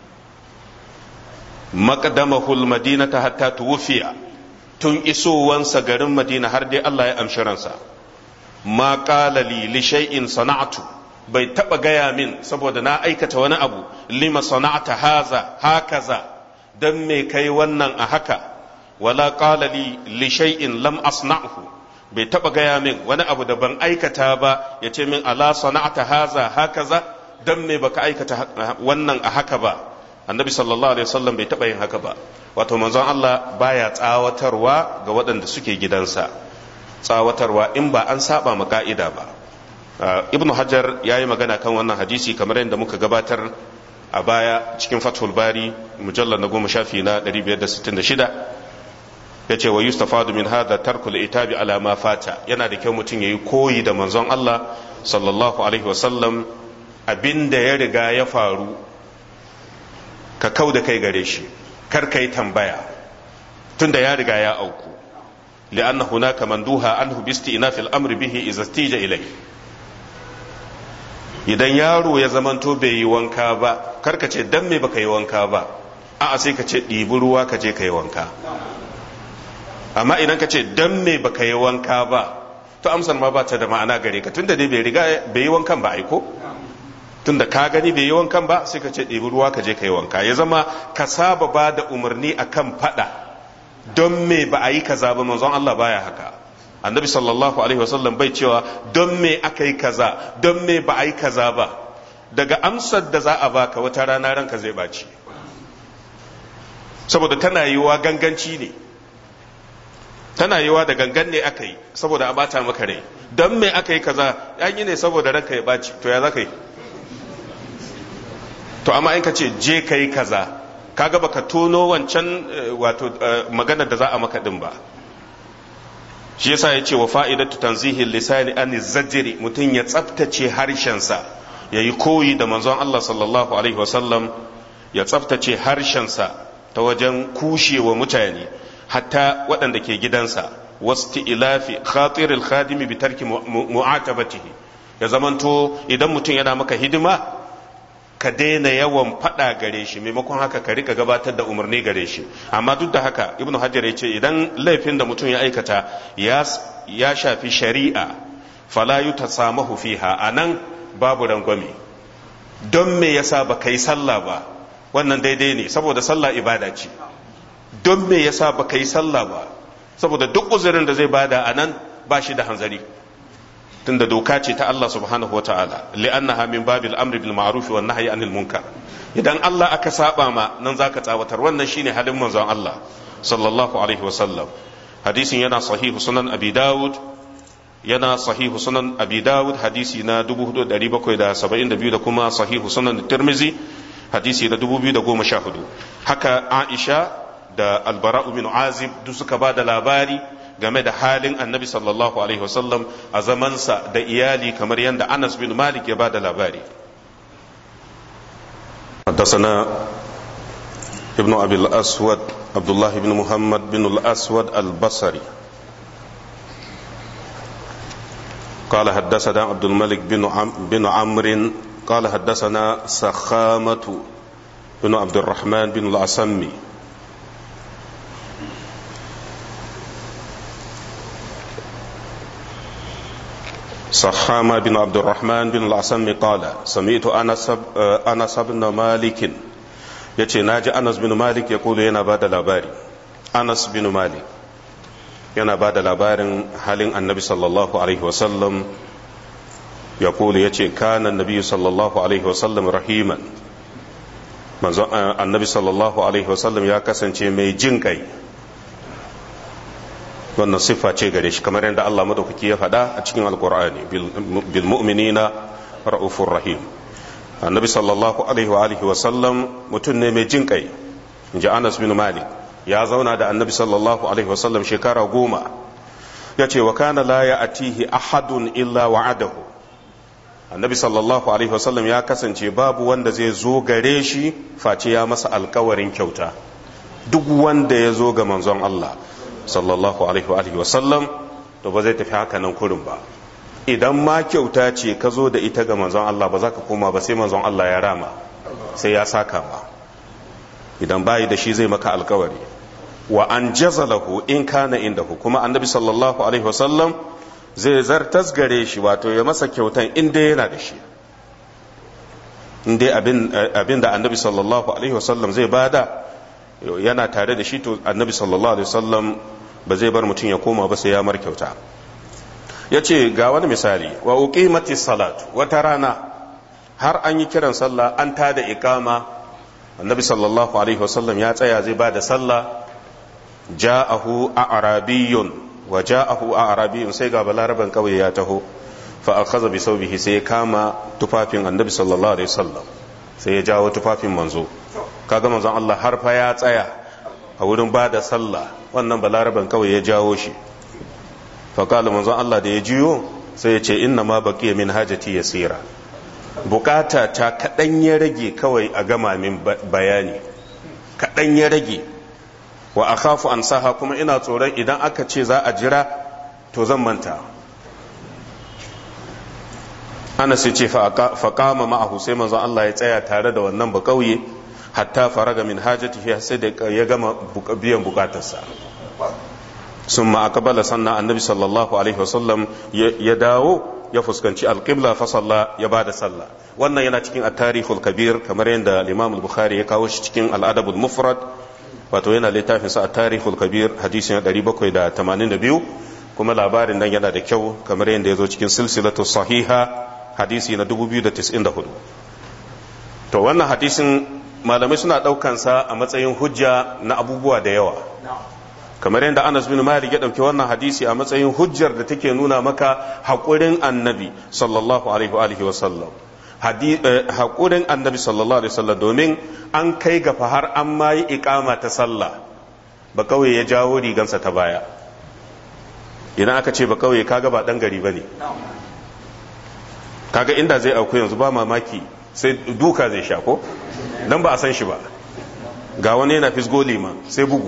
maqdamahul madinata hatta tuwfiya tun isowansa garin madina har dai Allah ya amshi ransa ma qala li li shay'in sana'tu bai taba gaya min saboda na aikata wani abu lima sana'ta haza hakaza dan me kai wannan a haka wala qala li li shay'in lam asna'hu bai taba gaya min wani abu da ban aikata ba ya ce min ala sana'ta haza hakaza dan me baka aikata wannan a haka ba annabi sallallahu alaihi wasallam bai taba yin haka ba wato manzon Allah baya tsawatarwa ga waɗanda suke gidansa tsawatarwa in ba an saba ma ka'ida ba ibnu hajar ya yi magana kan wannan hadisi kamar yadda muka gabatar a baya cikin fathul bari mujallar na goma shafi na 566 ya ce wa yustafadu min hada tarkul itabi ala ma fata yana da kyau mutum ya yi koyi da manzon Allah sallallahu alaihi wasallam abin da ya riga ya faru ka kau da kai gare shi kar ka yi tambaya tunda ya riga ya auku li'anna hunaka manduha anhu bi isti'naf al-amr bihi idza istija ilay idan yaro ya zamanto bai yi wanka ba kar ka ce dan me baka yi wanka ba a'a sai ka ce ɗibi ruwa ka je ka yi wanka amma idan ka ce dan me baka yi wanka ba to amsar ma ba ta da ma'ana gare ka tunda dai bai riga bai yi wankan ba aiko tunda ka gani bai yi wankan ba sai ka ce ɗebi ruwa ka je ka yi wanka ya zama ka saba ba da umarni akan faɗa don me ba a yi kaza ba manzon Allah baya haka annabi sallallahu alaihi wasallam bai cewa don me aka yi kaza don me ba a yi kaza ba daga amsar da za a baka wata rana ranka zai baci saboda tana yiwa ganganci ne tana yiwa da gangan ne aka yi saboda a bata maka rai don me aka yi kaza an yi ne saboda ranka ya baci to ya za ka yi to amma in ka ce je ka yi kaza kaga baka tono wancan wato maganar da za a maka din ba shi yasa ya ce wa fa'idatu tanzihin lisani an zajiri mutum ya tsaftace harshensa ya yi koyi da manzon Allah sallallahu alaihi wasallam ya tsaftace harshensa ta wajen kushewa mutane hatta waɗanda ke gidansa wasu ilafi khatiril khadimi bi tarki mu'atabatihi ya zamanto idan mutum yana maka hidima ka daina yawan faɗa gare shi maimakon haka ka rika gabatar da umarni gare shi amma duk da haka ibnu hajar ya ce idan laifin da mutum ya aikata ya shafi shari'a fala yutasamahu fiha anan babu rangwame don me yasa ba kai sallah ba wannan daidai ne saboda sallah ibada ce don me yasa ba kai sallah ba saboda duk uzurin da zai bada anan ba shi da hanzari tunda doka ce ta Allah subhanahu wataala li'annaha min babil amri bil ma'ruf wan nahyi anil munkar idan Allah aka saba ma nan zaka tsawatar wannan shine halin manzon Allah sallallahu alaihi wasallam hadisin yana sahihu sunan abi dawud yana sahihu sunan abi dawud hadisi na 4772 da kuma sahihu sunan tirmizi hadisi na 2014 haka aisha da albara'u min azib duk suka ba da labari game da halin annabi sallallahu alaihi wasallam a zamansa da iyali kamar yadda anas bin malik ya ba da labari حدثنا ابن أبي الأسود عبد الله بن محمد بن الأسود البصري قال حدثنا عبد الملك بن عم بن عمرو قال حدثنا سخامة بن عبد الرحمن بن الأسمي سخامة بن عبد الرحمن بن الأسمي قال سمعت أنس أنس بن مالك يتي ناجي أنس بن مالك يقول ينا بعد الأباري أنس بن مالك yana ba da labarin halin annabi sallallahu alaihi wasallam ya kulu ya ce kana annabi sallallahu alaihi wasallam rahiman manzo annabi sallallahu alaihi wasallam ya kasance mai jin kai wannan siffa ce gare shi kamar yadda Allah madaukaki ya faɗa a cikin alkur'ani bil mu'minina ra'ufur rahim annabi sallallahu alaihi wa alihi wasallam mutum ne mai jin kai inji Anas bin Malik ya zauna da annabi sallallahu alaihi wasallam shekara goma ya ce wa kana la ya atihi ahadun illa wa'adahu annabi sallallahu alaihi wasallam ya kasance babu wanda zai zo gare shi face ya masa alkawarin kyauta duk wanda ya zo ga manzon Allah sallallahu alaihi wasallam to ba zai tafi haka nan kurin ba idan ma kyauta ce ka zo da ita ga manzon Allah ba za ka koma ba sai manzon Allah ya rama sai ya saka ma idan bayi da shi zai maka alkawari wa an jazalahu in kana indahu kuma annabi sallallahu alaihi wasallam zai zartas gare shi wato ya masa kyautan inda yana da shi inda abin da annabi sallallahu alaihi wasallam zai bada yana tare da shi to annabi sallallahu alaihi wasallam ba zai bar mutum ya koma ba sai ya mar kyauta ya ce ga wani misali wa uqimati salat wata rana har an yi kiran sallah an tada iqama annabi sallallahu alaihi wasallam ya tsaya zai ba da sallah ja'ahu a'rabiyyun wa ja'ahu a'rabiyyun sai ga balaraban kauye ya taho fa akhadha bi sawbihi sai ya kama tufafin annabi sallallahu alaihi wasallam sai ya jawo tufafin manzo kaga manzon Allah har fa ya tsaya a wurin ba da sallah wannan balaraban kauye ya jawo shi fa kala manzon Allah da ya jiyo sai ya ce inna ma baqiya min hajati yasira bukata ta kaɗan ya rage kawai a gama min bayani kaɗan ya rage wa a khafu an saha kuma ina tsoron idan aka ce za a jira to zan manta ana sai ce faƙama ma'ahu sai manzon Allah ya tsaya tare da wannan ba ƙauye hatta faraga min hajatihi sai da ya gama biyan bukatarsa sun ma'akabala sannan annabi sallallahu alaihi wasallam ya dawo ya fuskanci alƙibla fa salla ya bada sallah wannan yana cikin at-tarihul kabir kamar yadda Imam al-Bukhari ya kawo shi cikin al-Adab al-Mufrad wato yana littafin sa at-tarihul kabir hadisin 782 kuma labarin nan yana da kyau kamar yadda ya zo cikin silsilatu sahiha hadisi na 2094 to wannan hadisin malamai suna ɗaukan sa a matsayin hujja na abubuwa da yawa kamar yadda Anas bin Malik ya ɗauki wannan hadisi a matsayin hujjar da take nuna maka haƙurin annabi sallallahu alaihi wa sallam haƙurin annabi sallallahu alaihi wasallam domin an kai ga har an ma yi iƙama ta sallah ba kawai ya jawo rigansa ta baya idan aka ce ba kawai kaga ba ɗan gari ba ne kaga inda zai auku yanzu ba mamaki sai duka zai sha ko dan ba a san shi ba ga wani yana fisgo liman sai bugu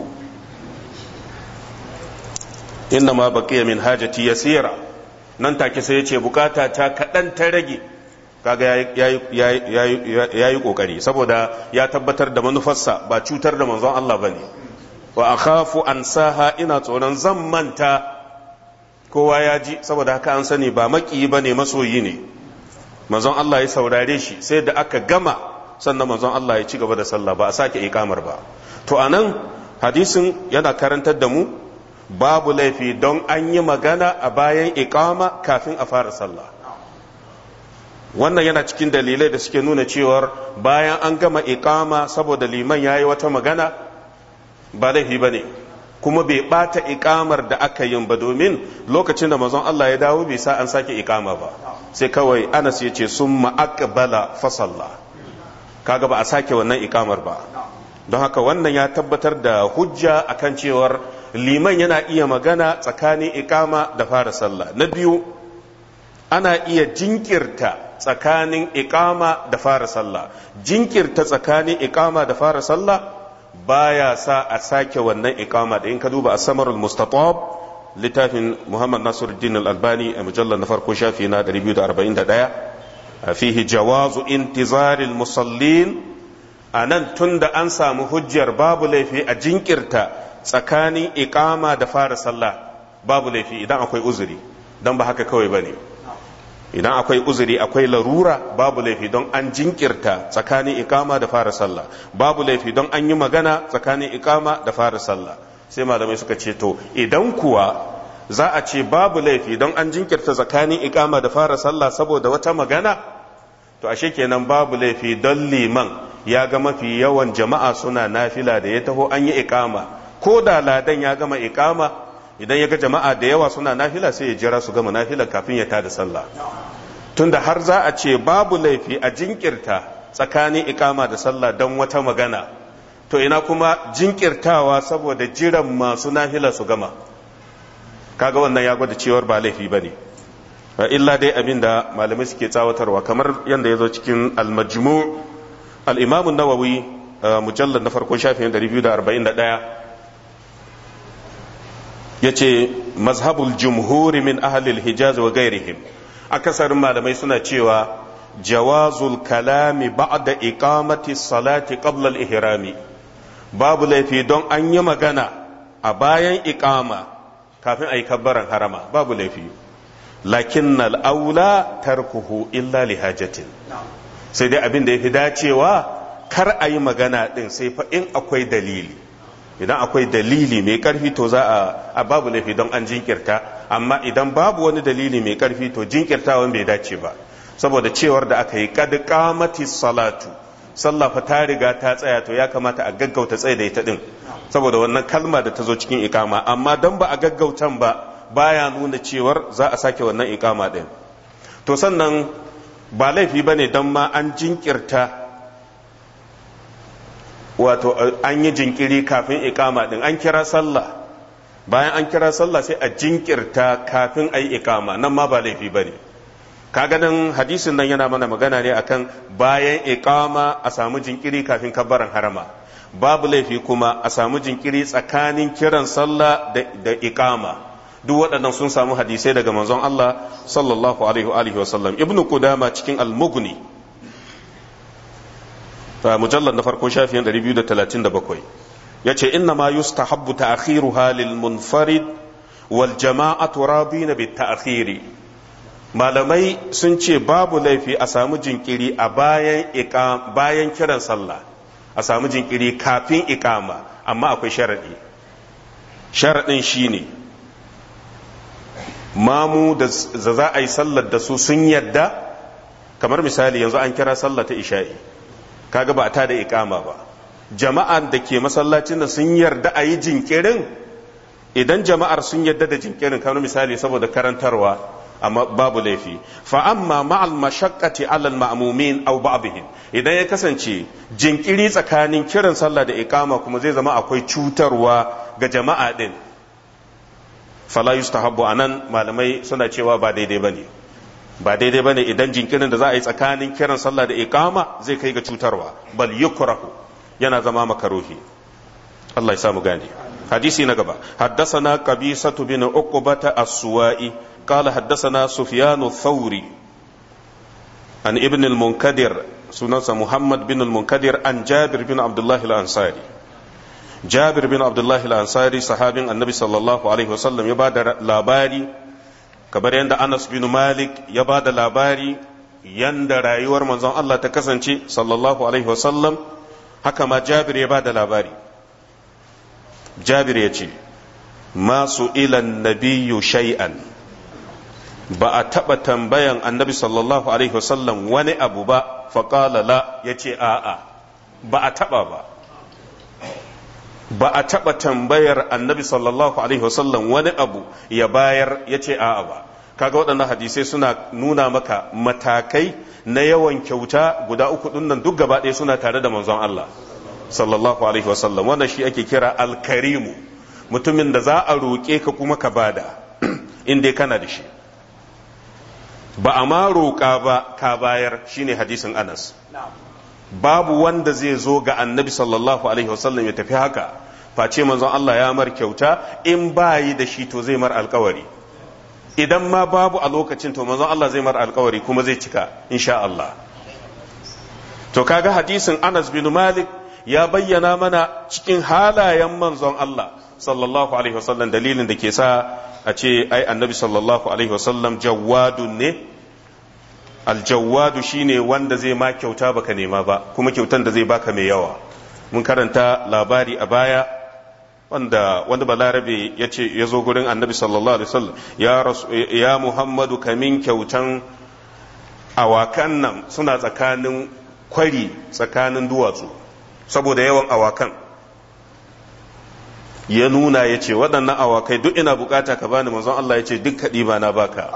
inna ma baqiya min hajati yasira nan take sai yace bukata ta kadan ta rage kaga ya yi kokari saboda ya tabbatar da manufarsa ba cutar da manzon Allah bane wa akhafu an saha ina tsoron zan manta kowa ya ji saboda haka an sani ba maki bane masoyi ne manzon Allah ya saurare shi sai da aka gama sannan manzon Allah ya ci gaba da sallah ba a sake ikamar ba to anan hadisin yana karantar da mu babu laifi don an yi magana a bayan ikama kafin a fara sallah wannan yana cikin dalilai da suke nuna cewar bayan an gama ikama saboda liman ya yi wata magana ba laifi ba ne kuma bai bata ikamar da aka yin ba domin lokacin da mazan Allah ya dawo bai sa an sake ikama ba sai kawai anas ya ce sun ma'akbala fasalla kaga ba a sake wannan ikamar ba don haka wannan ya tabbatar da hujja akan cewar liman yana iya magana tsakanin ikama da fara sallah na biyu ana iya jinkirta tsakanin ikama da fara sallah jinkirta tsakanin ikama da fara sallah baya sa a sake wannan ikama da in ka duba a samarul mustatab littafin muhammad nasiruddin al-albani a mujallar na farko shafi na 241 fihi jawazu intizaril musallin a nan tun da an samu hujjar babu laifi a jinkirta tsakanin ikama da fara sallah babu laifi idan akwai uzuri don ba haka kawai ba ne idan akwai uzuri akwai larura babu laifi don an jinkirta tsakanin ikama da fara sallah babu laifi don an yi magana tsakanin ikama da fara sallah sai malamai suka ce to idan kuwa za a ce babu laifi don an jinkirta tsakanin ikama da fara sallah saboda wata magana to ashe kenan babu laifi don liman ya ga mafi yawan jama'a suna nafila da ya taho an yi ikama ko da ladan ya gama ikama idan ya ga jama'a da yawa suna nafila sai ya jira su gama nafila kafin ya tada sallah tunda har za a ce babu laifi a jinkirta tsakanin ikama da sallah don wata magana to ina kuma jinkirtawa saboda jiran masu nafila su gama kaga wannan ya gwada cewar ba laifi ba ne illa dai abin da malamai suke tsawatarwa kamar yadda ya zo cikin almajmu al'imamun nawawi mujallar na farkon shafin 241 ya ce mazhabul jumhuri min ahalil hijaz wa gairihim akasarin malamai suna cewa jawazul kalami ba'da iqamati salati qabla al-ihrami babu laifi don an yi magana a bayan iqama kafin ayi kabbaran harama babu laifi lakin aula tarkuhu illa li hajatin sai dai abin da yafi dacewa kar a yi magana din sai fa in akwai dalili idan akwai dalili mai karfi to za a babu laifi don an jinkirta amma idan babu wani dalili mai karfi to jinkirtawan bai dace ba saboda cewar da aka yi kad qamati salatu sallah fa ta riga ta tsaya to ya kamata a gaggauta tsaye da ita din saboda wannan kalma da ta zo cikin ikama amma dan ba a gaggautan ba baya nuna cewar za a sake wannan ikama din to sannan ba laifi bane dan ma an jinkirta wato an yi jinkiri kafin ikama din an kira sallah bayan an kira sallah sai a jinkirta kafin a yi ikama nan ma ba laifi ba ne kaga nan hadisin nan yana mana magana ne akan bayan ikama a samu jinkiri kafin kabbaran harama babu laifi kuma a samu jinkiri tsakanin kiran sallah da ikama duk waɗannan sun samu hadisai daga manzon Allah sallallahu alaihi wa sallam ibnu qudama cikin al-mughni mujallar na farko shafiyan 237 ya ce inna ma yustahabbu ta'khiruha lil munfarid wal jama'atu radina bit ta'khiri malamai sun ce babu laifi a samu jinkiri a bayan bayan kiran sallah a samu jinkiri kafin iqama amma akwai sharadi sharadin shine mamu da za a yi sallar da su sun yadda kamar misali yanzu an kira sallah ta isha'i kaga ba ta da ikama ba jama'ar da ke masallacin da sun yarda a yi jinkirin idan jama'ar sun yarda da jinkirin kamar misali saboda karantarwa amma babu laifi fa amma ma'al mashaqqati 'ala al-ma'mumin aw ba'dihim idan ya kasance jinkiri tsakanin kiran sallah da ikama kuma zai zama akwai cutarwa ga jama'a din fala yustahabbu anan malamai suna cewa ba daidai bane ba daidai bane idan jinkirin da za a yi tsakanin kiran sallah da iqama zai kai ga cutarwa bal yukrahu yana zama makaruhi Allah ya samu gane hadisi na gaba haddathana qabisatu bin uqbata as-suwa'i qala haddathana sufyan ath-thawri an ibn al-munkadir sunansa muhammad bin al-munkadir an jabir bin abdullah al-ansari jabir bin abdullah al-ansari sahabin annabi sallallahu alaihi wasallam ya bada labari kamar yadda anas bin malik ya bada labari yanda rayuwar manzon Allah ta kasance sallallahu alaihi wasallam haka ma jabir ya bada labari jabir ya ce masu ilan nabiyyu shay'an ba a taɓa tambayan annabi sallallahu alaihi wasallam wani abu ba faƙala la ya ce a'a ba a taɓa ba ba a taɓa tambayar annabi sallallahu alaihi wasallam wani abu ya bayar ya ce a'a ba kaga waɗannan hadisai suna nuna maka matakai na yawan kyauta guda uku ɗin duk gaba ɗaya suna tare da manzon Allah sallallahu alaihi wasallam wannan shi ake kira alkarimu mutumin da za a roƙe ka kuma ka bada in dai kana da shi ba a ma roƙa ba ka bayar shine hadisin anas babu wanda zai zo ga annabi sallallahu alaihi wasallam ya tafi haka face manzon Allah ya mar kyauta in bayi da shi to zai mar alkawari idan ma babu a lokacin to manzon Allah zai mar alkawari kuma zai cika insha Allah to kaga hadisin Anas bin Malik ya bayyana mana cikin halayen manzon Allah sallallahu alaihi wasallam dalilin da ke sa a ce ai annabi sallallahu alaihi wasallam jawwadun ne aljawwadu shine wanda zai ma kyauta baka nema ba kuma kyautan da zai baka mai yawa mun karanta labari a baya wanda wanda balarabe ya ce ya zo gurin annabi sallallahu alaihi wasallam ya ya muhammadu kamin kyautan awakan nan suna tsakanin kwari tsakanin duwatsu saboda yawan awakan ya nuna ya ce waɗannan awakai duk ina bukata ka bani manzon Allah ya ce duk kaɗi ba na baka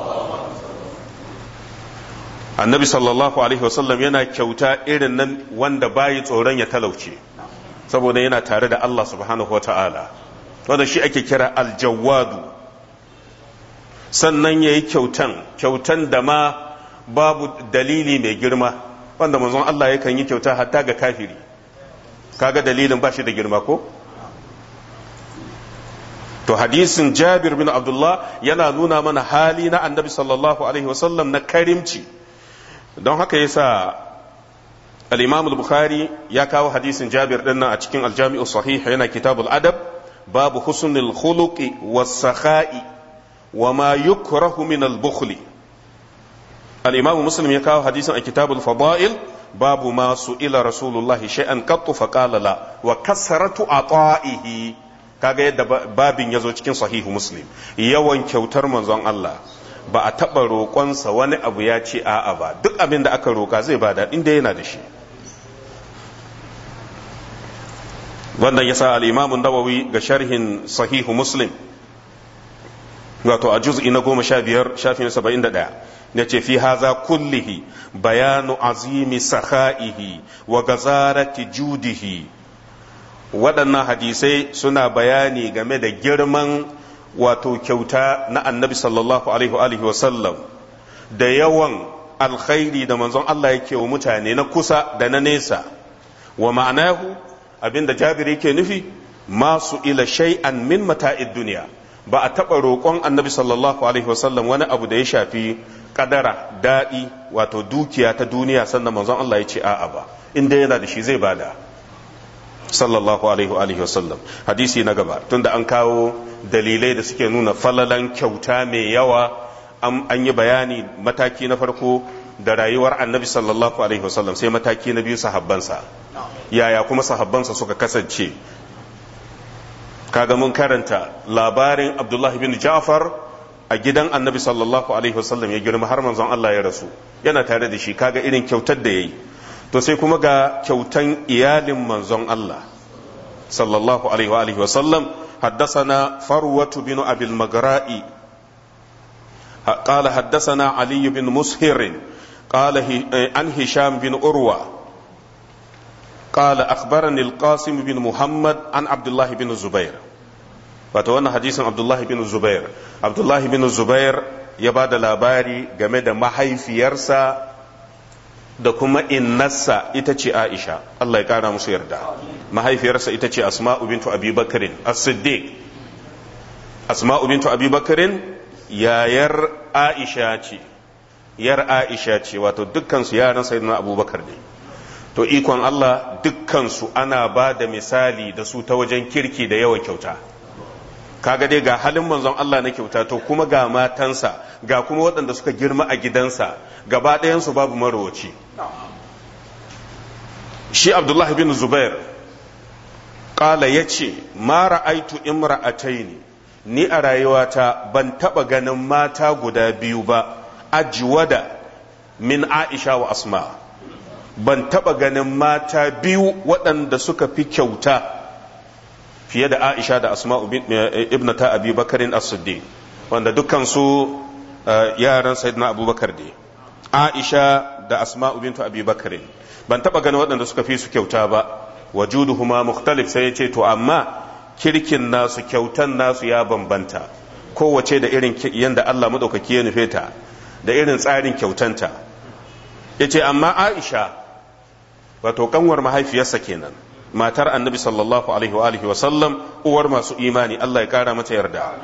annabi sallallahu alaihi wasallam yana kyauta irin nan wanda bayi tsoron ya talauce saboda yana tare da Allah subhanahu wa ta'ala wanda shi ake kira aljawadu sannan ya yi kyautan kyautan da ma babu dalili mai girma wanda manzon Allah yakan yi kyauta hatta ga kafiri kaga dalilin ba shi da girma ko to hadisin jabir bin abdullah yana nuna mana hali na annabi sallallahu alaihi wasallam na karimci don haka yasa al-imam al-bukhari ya kawo hadisin jabir din nan a cikin al-jami'u sahih yana kitabul adab babu husnul khuluqi was-sakha'i wa ma yukrahu min al-bukhli al-imam muslim ya kawo hadisin a kitabul fada'il babu ma su'ila rasulullahi shay'an qattu faqala la wa kasratu ata'ihi kaga yadda babin ya zo cikin sahihu muslim yawan kyautar manzon Allah ba a taɓa roƙonsa wani abu ya ce a'a ba duk abin da aka roƙa zai bada inda yana da shi wannan yasa al-imamun nawawi ga sharhin sahihu muslim wato a juz'i na goma sha biyar shafin saba'in da ɗaya ya ce fi haza kullihi bayanu azimi sakha'ihi wa gazarati judihi waɗannan hadisai suna bayani game da girman wato kyauta na annabi sallallahu alaihi wasallam da yawan alkhairi da manzon Allah yake wa mutane na kusa da na nesa wa ma'anahu abinda jabir yake nufi masu ila shay'an min mata'id duniya ba a taɓa roƙon annabi sallallahu alaihi wasallam wani abu da ya shafi kadara daɗi wato dukiya ta duniya sannan manzon Allah ya ce a'a ba inda yana da shi zai bada sallallahu alaihi wa sallam hadisi na gaba tunda an kawo dalilai da suke nuna falalan kyauta mai yawa an yi bayani mataki na farko da rayuwar annabi sallallahu alaihi wa sallam sai mataki na biyu sahabbansa yaya kuma sahabbansa suka kasance kaga mun karanta labarin abdullahi bin ja'far a gidan annabi sallallahu alaihi wa sallam ya girma har manzon Allah ya rasu yana tare da shi kaga irin kyautar da yayi to sai kuma ga kyautan iyalin manzon Allah sallallahu alaihi wa alihi wa sallam حدثنا فروة بن أبي المغراء قال حدثنا علي بن مسهر قال عن هشام بن أروى قال أخبرني القاسم بن محمد عن عبد الله بن الزبير فتوانا حديث عبد الله بن الزبير عبد الله بن الزبير ya ba da labari game da mahaifiyarsa da kuma innarsa ita ce aisha Allah ya kara musu yarda mahaifiyarsa ita ce asma'u bintu abi bakarin as-siddiq asma'u bintu abi bakarin yayar aisha ce yar aisha ce wato dukkansu yaran sayyidina abubakar ne to ikon Allah dukkansu ana ba da misali da su ta wajen kirki da yawan kyauta kaga dai ga halin manzon Allah na kyauta to kuma ga matansa ga kuma waɗanda suka girma a gidansa gaba ɗayansu babu marowaci shi abdullah bin zubair ƙala ya ce ma ra'aitu imra'ataini ni a rayuwata ban taɓa ganin mata guda biyu ba ajwada min aisha wa asma ban taɓa ganin mata biyu waɗanda suka fi kyauta fiye da aisha da asma ibnata abi bakarin as-siddiq wanda dukkansu yaran sayyidina abubakar ne aisha da asma bintu abi bakarin ban taɓa ganin waɗanda suka fi su kyauta ba wajuduhuma mukhtalif sai ya ce to amma kirkin nasu kyautan nasu ya bambanta kowace da irin yanda Allah madaukaki ya nufe ta da irin tsarin kyautanta ya ce amma aisha wato kanwar mahaifiyarsa kenan matar annabi sallallahu alaihi wa alihi wa sallam uwar masu imani Allah ya kara mata yarda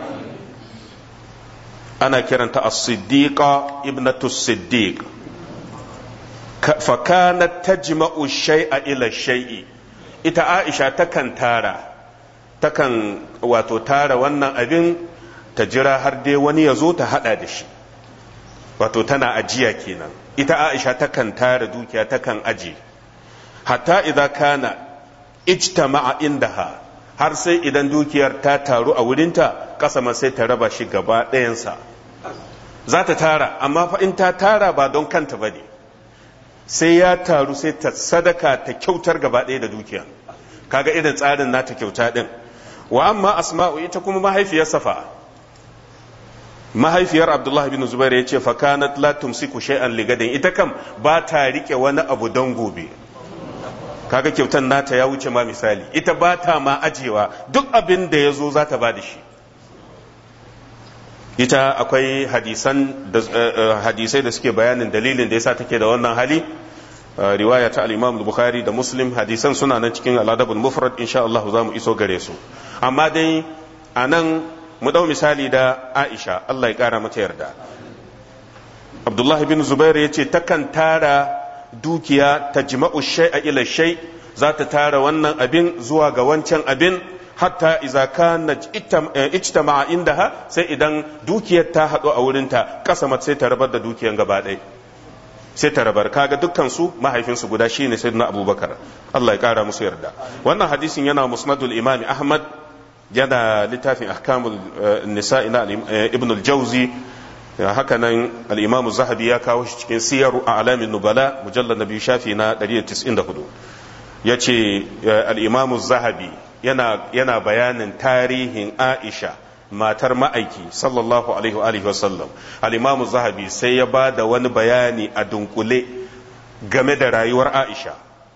ana kiranta as-siddiqa ibnatu siddiq fa kanat tajma'u shay'a ila shay'i ita aisha takan tara takan wato tara wannan abin ta jira har dai wani ya zo ta hada da shi wato tana ajiya kenan ita aisha takan tara dukiya takan aji hatta idan kana ijtama'a indaha har sai idan dukiyar ta taru a wurinta kasama sai ta raba shi gaba ɗayansa za ta tara amma fa in ta tara ba don kanta ba ne sai ya taru sai ta sadaka ta kyautar gaba ɗaya da dukiya kaga irin tsarin nata kyauta ɗin wa amma asma'u ita kuma mahaifiyar safa mahaifiyar abdullah bin zubair ya ce fa kanat la tumsiku shay'an ligadin ita kam ba ta rike wani abu don gobe kaga kyautan nata ya wuce ma misali ita ba ta ma ajewa duk abin da ya zo za ta ba da shi ita akwai hadisan hadisai da suke bayanin dalilin da yasa take da wannan hali riwaya ta al-Imam Bukhari da Muslim hadisan suna nan cikin al-Adab al-Mufrad insha Allah za mu iso gare su amma dai anan mu dau misali da Aisha Allah ya kara mata yarda Abdullah bin Zubair yace takan tara dukiya ta jima'u shay'a ila shay za ta tara wannan abin zuwa ga wancan abin hatta iza kana ijtama'a indaha sai idan dukiyar ta haɗu a wurinta kasamat sai ta rabar da dukiyar gaba ɗaya sai ta rabar kaga dukkan su mahaifinsu guda shine sayyidina abubakar Allah ya kara musu yarda wannan hadisin yana musnadul imami ahmad yana littafin ahkamul nisa'i na ibn al-jawzi haka nan al-imam zahabi ya kawo shi cikin siyaru a alamin nubala mujallar na biyu shafi na 194 yace al-imam zahabi yana yana bayanin tarihin aisha matar ma'aiki sallallahu alaihi wa alihi wasallam al-imamu zahabi sai ya ba da wani bayani a dunkule game da rayuwar aisha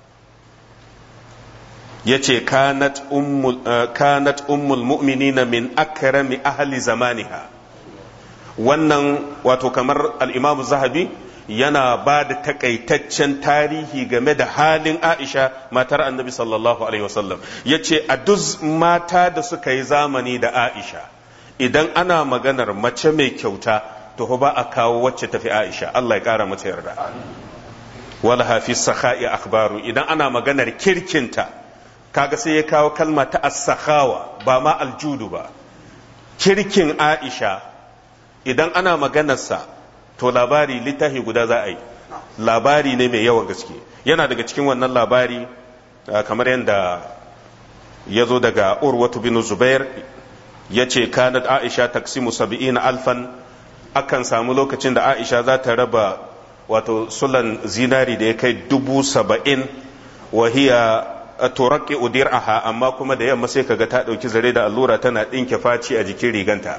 ya ce kanat ummul mu'minina min akrami ahli zamaniha wannan wato kamar al-imamu zahabi yana ba da takaitaccen tarihi game da halin aisha matar annabi sallallahu alaihi wasallam ya ce a duk mata da suka yi zamani da aisha idan ana maganar mace mai kyauta to ba a kawo wacce tafi Aisha Allah ya kara mata yarda wala hafi sakha'i akhbaru idan ana maganar kirkinta kaga sai ya kawo kalma ta as-sakhawa ba ma aljudu ba kirkin Aisha idan ana maganarsa to labari littafi guda za a yi labari ne mai yawan gaske yana daga cikin wannan labari kamar yadda ya zo daga urwatu bin zubair ya ce kanat aisha taksimu saba'ina alfan akan samu lokacin da aisha za ta raba wato sulan zinari da ya kai dubu saba'in wahiya turaki udir aha amma kuma da yamma sai kaga ta ɗauki zare da allura tana ɗinke faci a jikin riganta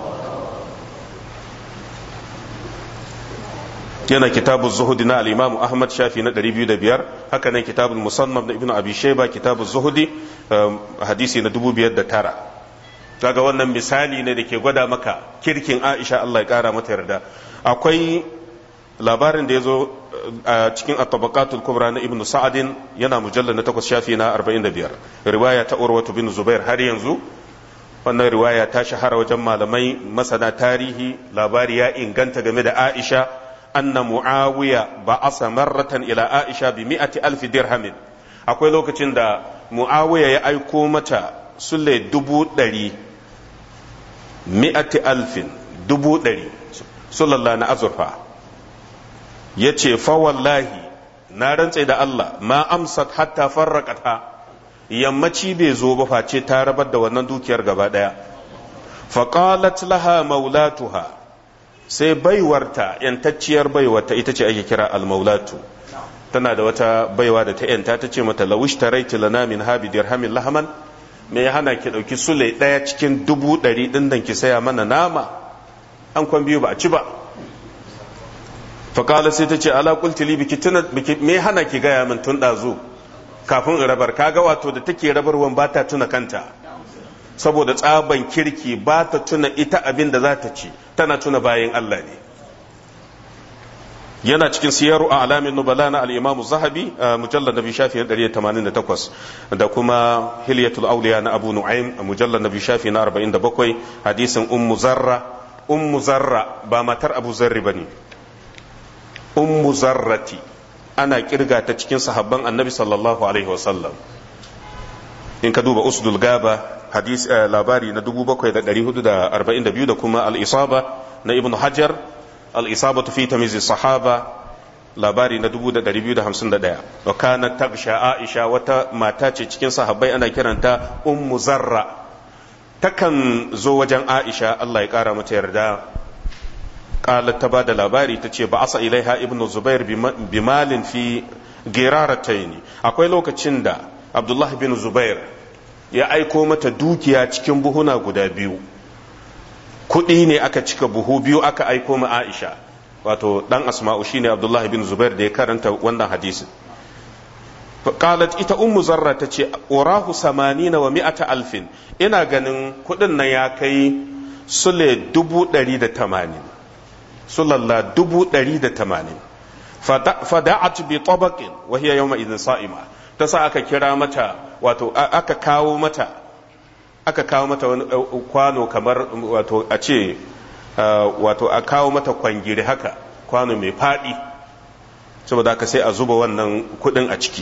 yana kitabun zuhudi na al'imamu ahmad shafi na 205 haka nan kitabun musannaf na ibn abi shaiba kitabun zuhudi hadisi na 2009 kaga wannan misali ne da ke gwada maka kirkin aisha Allah ya kara mata yarda akwai labarin da ya zo a cikin at-tabaqatul kubra na ibnu sa'adin yana mujallal na takwas shafi na 45 riwaya ta urwatu bin zubair har yanzu wannan riwaya ta shahara wajen malamai masana tarihi labari ya inganta game da aisha anna muawiya ba'asa marratan ila aisha bi mi'ati alfi dirhamin akwai lokacin da muawiya ya aiko mata sulle dubu ɗari mi'ati alfin dubu ɗari sulalla na azurfa ya ce fa wallahi na rantse da Allah ma amsat hatta farraƙata yammaci bai zo ba face ta rabar da wannan dukiyar gaba ɗaya faƙalat laha maulatuha sai baiwarta yantacciyar baiwarta ita ce ake kira almaulatu tana da wata baiwa da ta yanta ta ce mata lawish taraiti lana min habi dirhamin lahaman me ya hana ki dauki sule daya cikin dubu ɗari ɗin dan ki saya mana nama an kwan biyu ba a ci ba faƙala sai ta ce ala qulti li biki tuna biki me ya hana ki gaya min tun ɗazu kafin in rabar kaga wato da take rabarwan ba ta tuna kanta saboda tsaban kirki ba ta tuna ita abin da za ta ci tana tuna bayan Allah ne yana cikin siyaru a alamin nubala na al'imamu zahabi a mujallar nabi shafi na 188 da kuma hilyatul auliya na abu nu'aym a mujallar nabi shafi na 47 hadisin ummu zarra ummu zarra ba matar abu zarri ba ne ummu zarrati ana kirga ta cikin sahabban annabi sallallahu alaihi wasallam in ka duba usdul gaba hadis labari na 7442 da kuma al-isaba na ibnu hajar al-isabatu fi tamyiz sahaba labari na 2251 wa kanat tagsha aisha wata mata ce cikin sahabbai ana kiranta ummu zarra takan zo wajen aisha Allah ya kara mata yarda qalat ta bada labari tace ba asa ilaiha ibnu zubair bimalin fi girarataini akwai lokacin da abdullahi bin zubair ya aiko mata dukiya cikin buhuna guda biyu kuɗi ne aka cika buhu biyu aka aiko ma aisha wato dan asma'u shine abdullahi bin zubair da ya karanta wannan hadisin qalat ita ummu zarra ta ce urahu samanina wa mi'ata alfin ina ganin kuɗin nan ya kai sule dubu ɗari da tamanin sulalla dubu ɗari da tamanin fada'at bi tabaqin wa hiya yawma idhin sa'ima ta sa aka kira mata wato aka kawo mata aka kawo mata wani kwano kamar wato a ce wato a kawo mata kwangiri haka kwano mai faɗi saboda haka sai a zuba wannan kuɗin a ciki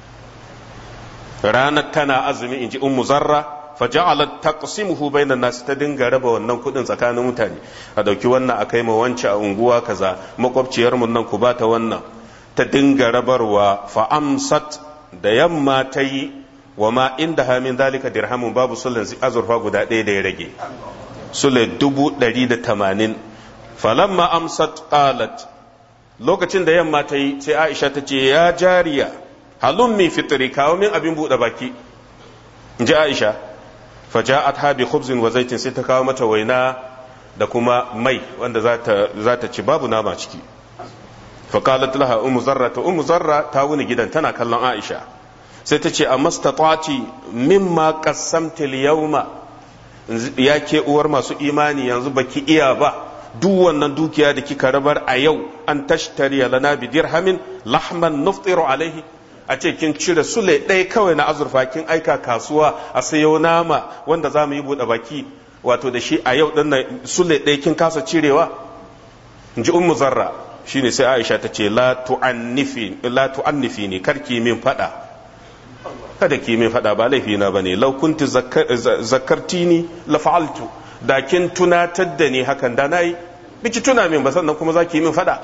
ranar tana azumi in ji ummu zarra faja'alat taqsimuhu bainan nas ta dinga raba wannan kuɗin tsakanin mutane a dauki wannan akai ma wance a unguwa kaza makwabciyar mun nan ku bata wannan ta dinga rabarwa fa amsat da yamma ta yi wa ma inda hamin dalika dirhamun babu sulan azurfa guda ɗaya da ya rage sule dubu ɗari da tamanin falamma amsat qalat lokacin da yamma ta yi sai aisha ta ce ya jariya halun mi fitri kawo min abin buɗe baki in ji aisha faja'at ha bi khubzin wa zaitin sai ta kawo mata waina da kuma mai wanda za ta ci babu nama ciki faqalat laha ummu zarra ta ummu zarra ta wuni gidan tana kallon aisha sai ta ce a mastatati mimma qassamta al-yawma ya ke uwar masu imani yanzu baki iya ba duk wannan dukiya da kika rabar a yau an tashtari lana bi dirhamin lahman nuftiru alaihi a ce kin cire sule ɗaya kawai na azurfa kin aika kasuwa a sayo nama wanda za mu yi buɗe baki wato da shi a yau ɗin nan sule ɗaya kin kasa cirewa in ji ummu zarra shine sai aisha ta ce la tu'annifi la tu'annifi ni karki min fada kada ki min fada ba laifi na bane law kunti zakartini la fa'altu da kin tunatar da ni hakan da nayi biki tuna min ba sannan kuma zaki min fada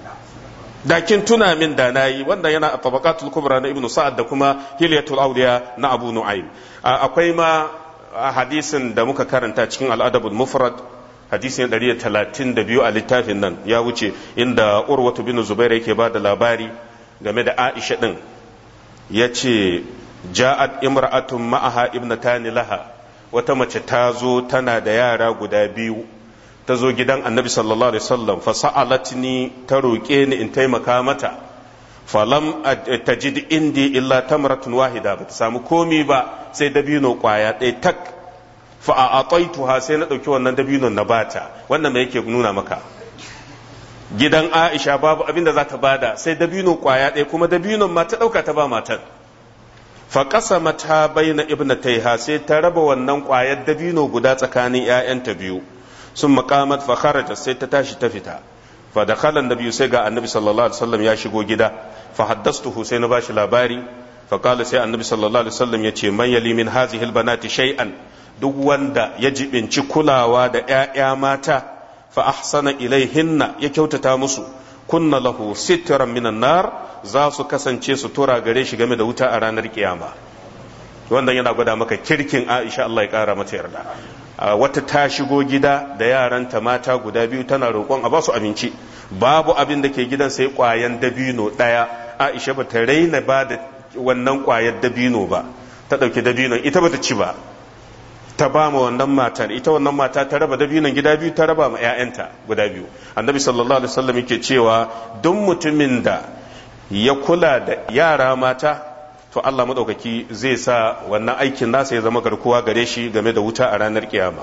da kin tuna min da nayi wannan yana a tabaqatul kubra na ibnu sa'ad da kuma hilyatul awliya na abu nu'aym akwai ma hadisin da muka karanta cikin al-adabul mufrad hadisin 132 a littafin nan ya wuce inda urwatu bin zubair yake ba da labari game da aisha din ya ce ja'at imra'atun ma'aha ibnatani laha wata mace ta zo tana da yara guda biyu ta zo gidan annabi sallallahu alaihi wasallam fa sa'alatni ta roƙe ni in taimaka mata falam tajid indi illa tamratun wahida ba ta samu komi ba sai dabino kwaya ɗaya tak fa a ataituha sai na ɗauki wannan dabinon na bata wannan me yake nuna maka gidan Aisha babu abin da za ta bada sai dabino kwaya ɗaya kuma dabinon ma ta ɗauka ta ba matan fa qasamata baina ibnatayha sai ta raba wannan kwayar dabino guda tsakanin ƴaƴanta biyu sun maqamat fa kharaja sai ta tashi ta fita fa dakhala annabi sai ga annabi sallallahu alaihi wasallam ya shigo gida fa haddastuhu sai na bashi labari fa qala sai annabi sallallahu alaihi wasallam yace man yali min hadhihi albanati shay'an duk wanda ya jibinci kulawa da ƴaƴa mata fa ahsana ilaihinna ya kyautata musu kunna lahu sitran minan nar za su kasance su tura gare shi game da wuta a ranar kiyama wannan yana gwada maka kirkin Aisha Allah ya kara mata yarda wata ta shigo gida da yaranta mata guda biyu tana roƙon a ba su abinci babu abin da ke gidan sai ƙwayan dabino ɗaya Aisha ba ta raina ba da wannan ƙwayar dabino ba ta ɗauki dabinon ita ba ta ci ba ta ba ma wannan matar ita wannan mata ta raba dabinon gida biyu ta raba ma 'ya'yanta guda biyu annabi sallallahu alaihi wasallam yake cewa duk mutumin da ya kula da yara mata to Allah madaukaki zai sa wannan aikin nasa ya zama garkuwa gare shi game da wuta a ranar kiyama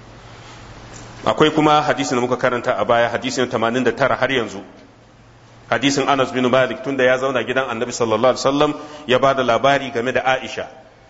akwai kuma hadisin da muka karanta a baya hadisin 89 har yanzu hadisin Anas bin Malik tunda ya zauna gidan Annabi sallallahu alaihi wasallam ya ba da labari game da Aisha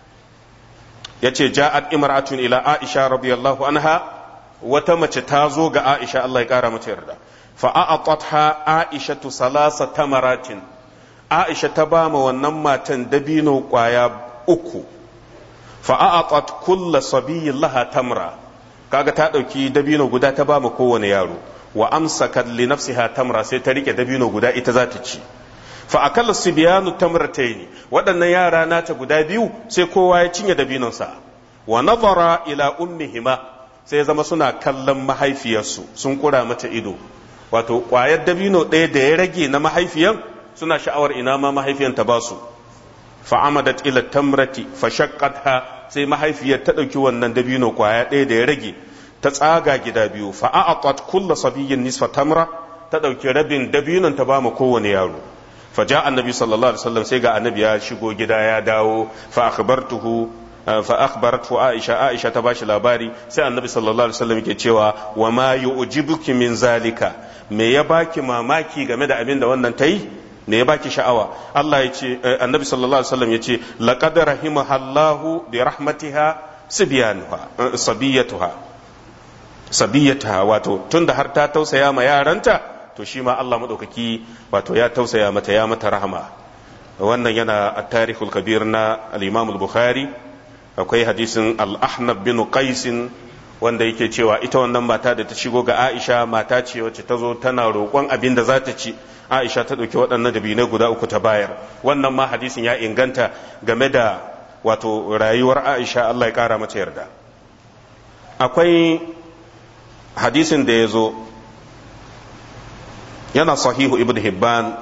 yace ja'at imra'atun ila Aisha radiyallahu anha wata mace ta zo ga Aisha Allah ya kara mata yarda fa a'atatha Aisha salasa tamaratin Aisha ta ba ma wannan matan dabino kwaya uku fa a'atat kulla sabiyyin laha tamra kaga ta dauki dabino guda ta ba ma kowane yaro wa amsakat li nafsiha tamra sai ta rike dabino guda ita za ta ci fa akalla sibyanu tamratayn waɗannan yara nata guda biyu sai kowa ya cinye dabinonsa wa nazara ila ummihima sai zama suna kallon mahaifiyarsu sun kura mata ido wato ƙwayar dabino ɗaya da ya rage na mahaifiyan suna sha'awar ina ma mahaifiyan ta basu fa amadat ila tamrati fa shaqqatha sai mahaifiyar ta ɗauki wannan dabino ƙwaya ɗaya da ya rage ta tsaga gida biyu fa a'atat kullu sabiyyin nisfa tamra ta ɗauki rabin dabinon ta ba mu kowane yaro fa ja annabi sallallahu alaihi wasallam sai ga annabi ya shigo gida ya dawo fa akhbartuhu fa akhbaratu aisha aisha ta bashi labari sai annabi sallallahu alaihi wasallam yake cewa wa ma yu'jibuki min zalika me ya baki mamaki game da abin da wannan tayi me ya baki sha'awa Allah ya ce annabi sallallahu alaihi wasallam ya ce laqad rahimahallahu bi rahmatiha sibyanuha sabiyatuha sabiyatuha wato tunda har ta tausaya ma yaranta to shi ma Allah madaukaki wato ya tausaya mata ya mata rahama wannan yana at-tarikhul kabir na al-Imam al-Bukhari akwai hadisin al-Ahnab bin Qais wanda yake cewa ita wannan mata da ta shigo ga Aisha mata ce wacce ta zo tana roƙon abin da za ta ci Aisha ta ɗauki waɗannan dabinai guda uku ta bayar wannan ma hadisin ya inganta game da wato rayuwar Aisha Allah ya ƙara mata yarda akwai hadisin da ya zo yana sahihu ibn Hibban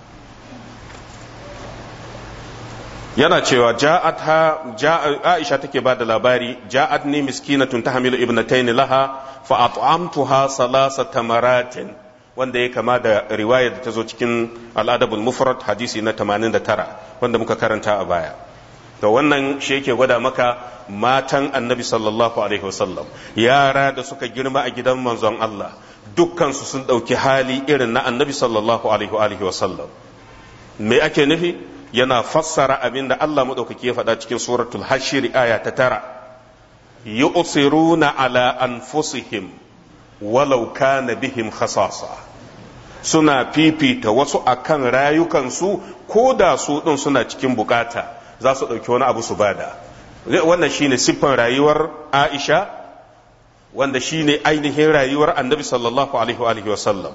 yana cewa ja'at ha Aisha take ba da labari ja'at ni miskinatun tahmilu ibnatayn laha fa at'amtuha salasa tamaratin wanda ya kama da riwayar da ta zo cikin al'adabul mufrad hadisi na 89 wanda muka karanta a baya to wannan shi yake gwada maka matan annabi sallallahu alaihi wasallam yara da suka girma a gidan manzon Allah dukkansu sun ɗauki hali irin na annabi sallallahu alaihi wasallam me ake nufi yana fassara abin da Allah maɗaukaki ya faɗa cikin suratul hashir aya ta tara yu'siruna ala anfusihim walau kana bihim khasasa suna fifita wasu akan rayukansu ko da su ɗin suna cikin bukata za su ɗauki wani abu su bada wannan shine siffan rayuwar aisha wanda shine ainihin rayuwar annabi sallallahu alaihi wa sallam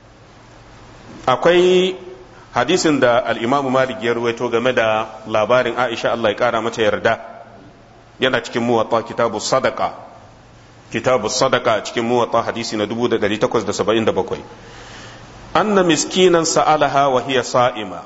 akwai hadisin da al'imamu malik ya ruwaito game da labarin aisha Allah ya kara mata yarda yana cikin muwatta kitabu sadaka kitabu sadaka cikin muwatta hadisi na 1877 anna miskinan sa'alaha wa hiya sa'ima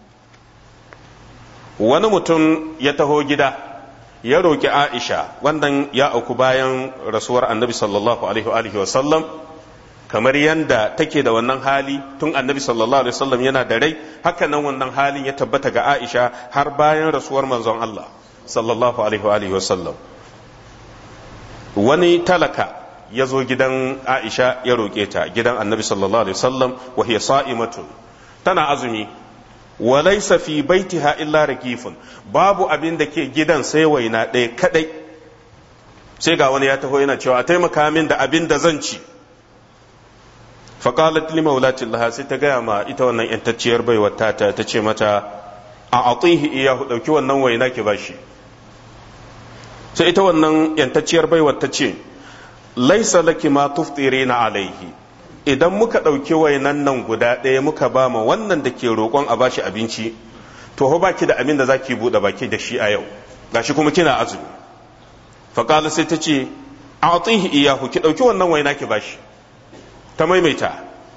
wani mutum ya taho gida ya roƙi aisha wannan ya auku bayan rasuwar annabi sallallahu alaihi wa sallam kamar yadda take da wannan hali tun annabi sallallahu alaihi wasallam yana da rai haka nan wannan halin ya tabbata ga Aisha har bayan rasuwar manzon Allah sallallahu alaihi wasallam wani talaka ya zo gidan aisha ya roƙe ta gidan annabi sallallahu alaihi wasallam wa hiya sa'imatun tana azumi wa laysa fi baitiha illa ragifun babu abin da ke gidan sai waina ɗaya kadai sai ga wani ya taho yana cewa a taimaka min da abin da zan ci faƙalat li maulatillah sai ta gaya ma ita wannan yantacciyar baiwar tata ta ce mata a atihi iyahu ɗauki wannan waina ki bashi sai ita wannan yantacciyar baiwar ta ce laisa laki ma tuftirina alaihi idan muka ɗauki wainan nan guda ɗaya muka ba ma wannan da ke roƙon a bashi abinci to ho baki da abin da zaki buɗe baki da shi a yau gashi kuma kina azumi faƙala sai ta ce a atihi iyahu ki ɗauki wannan waina ki bashi ta maimaita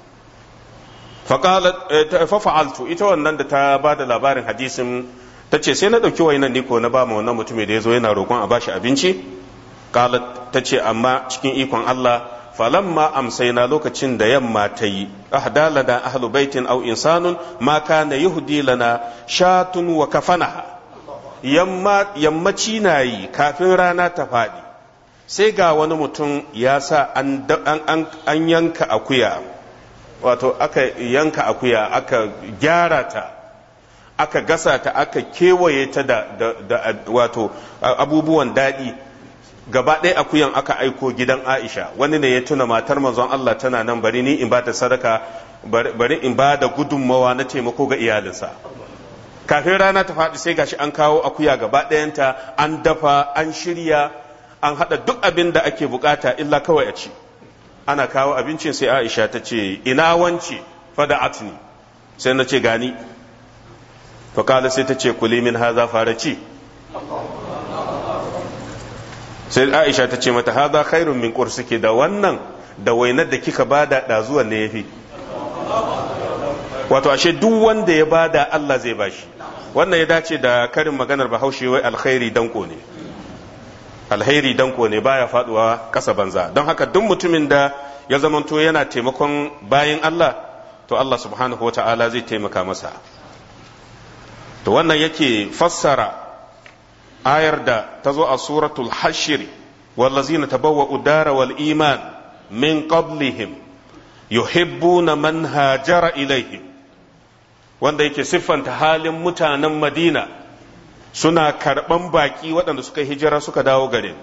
fafa'altu ita wannan da ta ba da labarin hadisin ta ce sai na ɗauki wainan niko na ba ma wannan mutumin da ya zo yana roƙon a bashi abinci qalat ta ce amma cikin ikon Allah falamma amsaina lokacin da yamma ta yi ahdalana ahlu baitin aw insanun ma kana yuhdi lana shatun wa kafanaha yamma yammaci na yi kafin rana ta faɗi sai ga wani mutum ya sa an yanka akuya wato aka yanka akuya aka gyara ta aka gasa ta aka kewaye ta da, wato abubuwan daɗi gaba ɗaya akuyan aka aiko gidan aisha wani ne ya tuna matar manzon Allah tana nan bari ni in ba ta sadaka bari in ba da gudunmawa na taimako ga iyalinsa kafin rana ta faɗi sai gashi an kawo akuya gaba ɗayanta an dafa an shirya an haɗa duk abin da ake bukata illa kawai a ci ana kawo abincin sai aisha ta ce ina wance fada atni sai na ce gani fakala sai ta ce kuli min haza fara ci sai aisha ta ce mata haza khairun min suke da wannan da wainar da kika bada ɗazuwan ne ya fi wato ashe duk wanda ya bada Allah zai bashi wannan ya dace da karin maganar bahaushe wai alkhairi danko ne alheri danko ne baya faduwa kasa banza don haka duk mutumin da ya zamanto yana taimakon bayan Allah to Allah subhanahu wa ta'ala zai taimaka masa to wannan yake fassara ayar da ta zo a suratul hashiri wallazina tabawwa'u dara wal iman min qablihim yuhibbuna man hajara ilaihim wanda yake siffanta halin mutanen madina suna karɓan baƙi waɗanda suka hijira suka dawo garin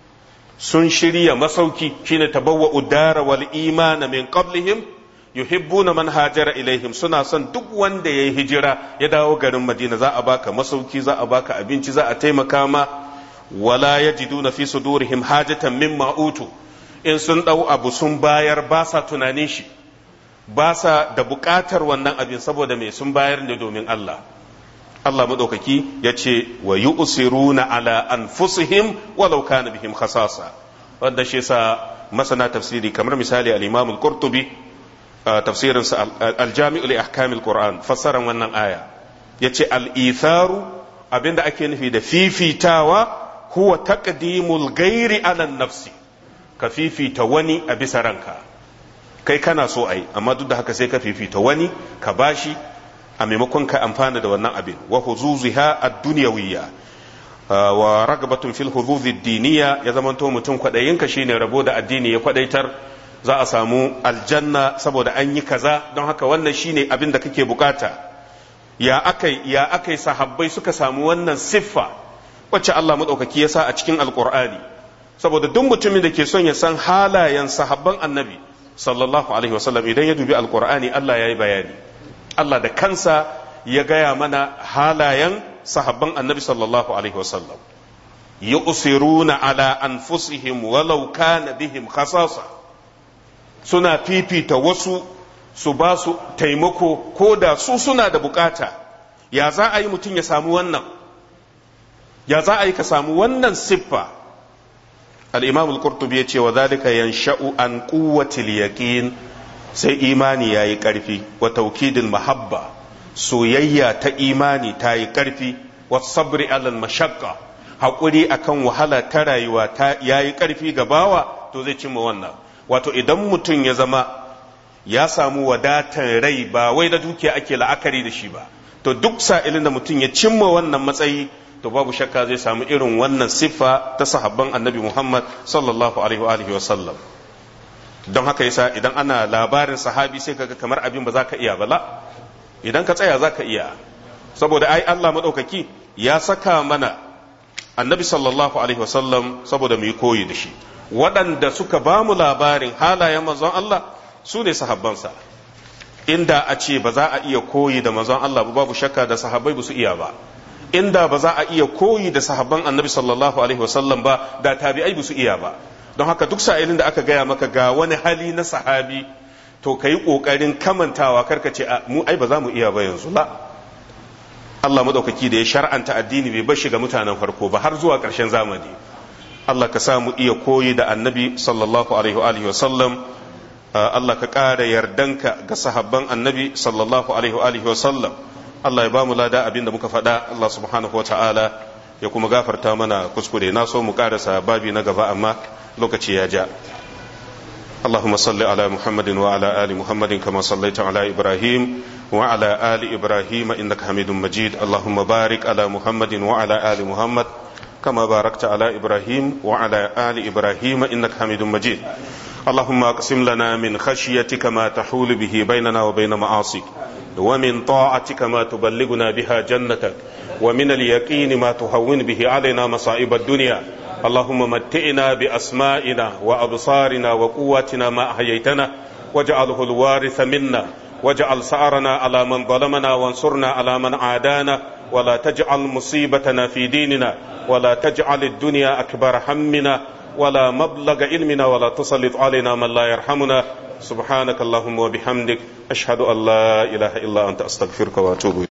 sun shirya masauki shine tabawwa udara wal imana min qablihim yuhibbuna man hajara ilaihim suna son duk wanda ya yi hijira ya dawo garin madina za a baka masauki za a baka abinci za a taimaka ma wala yajiduna fi sudurihim hajatan mimma utu in sun ɗau abu sun bayar ba sa tunanin shi ba sa da buƙatar wannan abin saboda mai sun bayar ne domin Allah Allah maɗaukaki ya ce wa yi usiruna ala anfusihim walau kana bihim khasasa wanda shi sa masana tafsiri kamar misali al-Imam al-Qurtubi tafsirin sa al-Jami'u li ahkamil Qur'an fassaran wannan aya yace al-itharu abinda ake nufi da fifitawa huwa taqdimul ghairi ala nafsi ka fifita wani a bisa ranka kai kana so ai amma duk da haka sai ka fifita wani ka bashi a maimakon ka amfana da wannan abin wa huzuziha ad-dunyawiyya wa ragabatun fil huzuzi diniya ya zamanto mutum kwadayinka shine rabo da addini ya kwadaitar za a samu aljanna saboda an yi kaza don haka wannan shine abin da kake bukata ya akai ya akai sahabbai suka samu wannan siffa wacce Allah madaukaki ya sa a cikin alqur'ani saboda duk mutumin da ke son ya san halayen sahabban annabi sallallahu alaihi wasallam idan ya dubi alqur'ani Allah ya yi bayani Allah da kansa ya gaya mana halayen sahabban annabi sallallahu alaihi wasallam yu'siruna ala anfusihim walau kana bihim khasasa suna fifita wasu su ba su taimako ko da su suna da bukata ya za a yi mutum ya samu wannan ya za a yi ka samu wannan siffa al-imam al-qurtubi ya ce wa zalika yansha'u an quwwatil yaqin sai imani ya yi ƙarfi wa taukidin mahabba soyayya ta imani ta yi ƙarfi wa sabri alal mashakka haƙuri akan wahala ta rayuwa ta ya yi ƙarfi ga bawa to zai cimma wannan wato idan mutum ya zama ya samu wadatar rai ba wai da dukiya ake la'akari da shi ba to duk sa'ilin da mutum ya cimma wannan matsayi to babu shakka zai samu irin wannan siffa ta sahabban annabi Muhammad sallallahu alaihi wa sallam don haka yasa idan ana labarin sahabi sai kaga kamar abin ba za ka iya bala idan ka tsaya za ka iya saboda ai Allah maɗaukaki ya saka mana annabi sallallahu alaihi wasallam saboda mu yi koyi da shi waɗanda suka ba mu labarin halayen manzon Allah su ne sahabbansa inda a ce ba za a iya koyi da manzon Allah ba babu shakka da sahabbai ba su iya ba inda ba za a iya koyi da sahabban annabi sallallahu alaihi wasallam ba da tabi'ai ba su iya ba don haka duk sa'ilin da aka gaya maka ga wani hali na sahabi to ka yi ƙoƙarin kamantawa karka ce mu ai ba za mu iya ba yanzu la Allah maɗaukaki da ya shar'anta addini bai bar shi ga mutanen farko ba har zuwa ƙarshen zamani Allah ka sa mu iya koyi da annabi sallallahu alaihi wa sallam Allah ka ƙara yardanka ga sahabban annabi sallallahu alaihi wa sallam Allah ya ba mu lada abin da muka faɗa Allah subhanahu wa ta'ala ya kuma gafarta mana kuskure na so mu ƙarasa babi na gaba amma lokaci ya ja اللهم صل على محمد وعلى آل محمد كما صليت على إبراهيم وعلى آل إبراهيم إنك حميد مجيد اللهم بارك على محمد وعلى آل محمد كما باركت على إبراهيم وعلى آل إبراهيم إنك حميد مجيد اللهم أقسم لنا من خشيتك ما تحول به بيننا وبين معاصيك ومن طاعتك ما تبلغنا بها جنتك ومن اليقين ما تهون به علينا مصائب الدنيا اللهم متئنا بأسمائنا وأبصارنا وقواتنا ما أحييتنا واجعله الوارث منا واجعل سعرنا على من ظلمنا وانصرنا على من عادانا ولا تجعل مصيبتنا في ديننا ولا تجعل الدنيا أكبر همنا ولا مبلغ علمنا ولا تسلط علينا من لا يرحمنا سبحانك اللهم وبحمدك أشهد أن لا إله إلا أنت أستغفرك وأتوب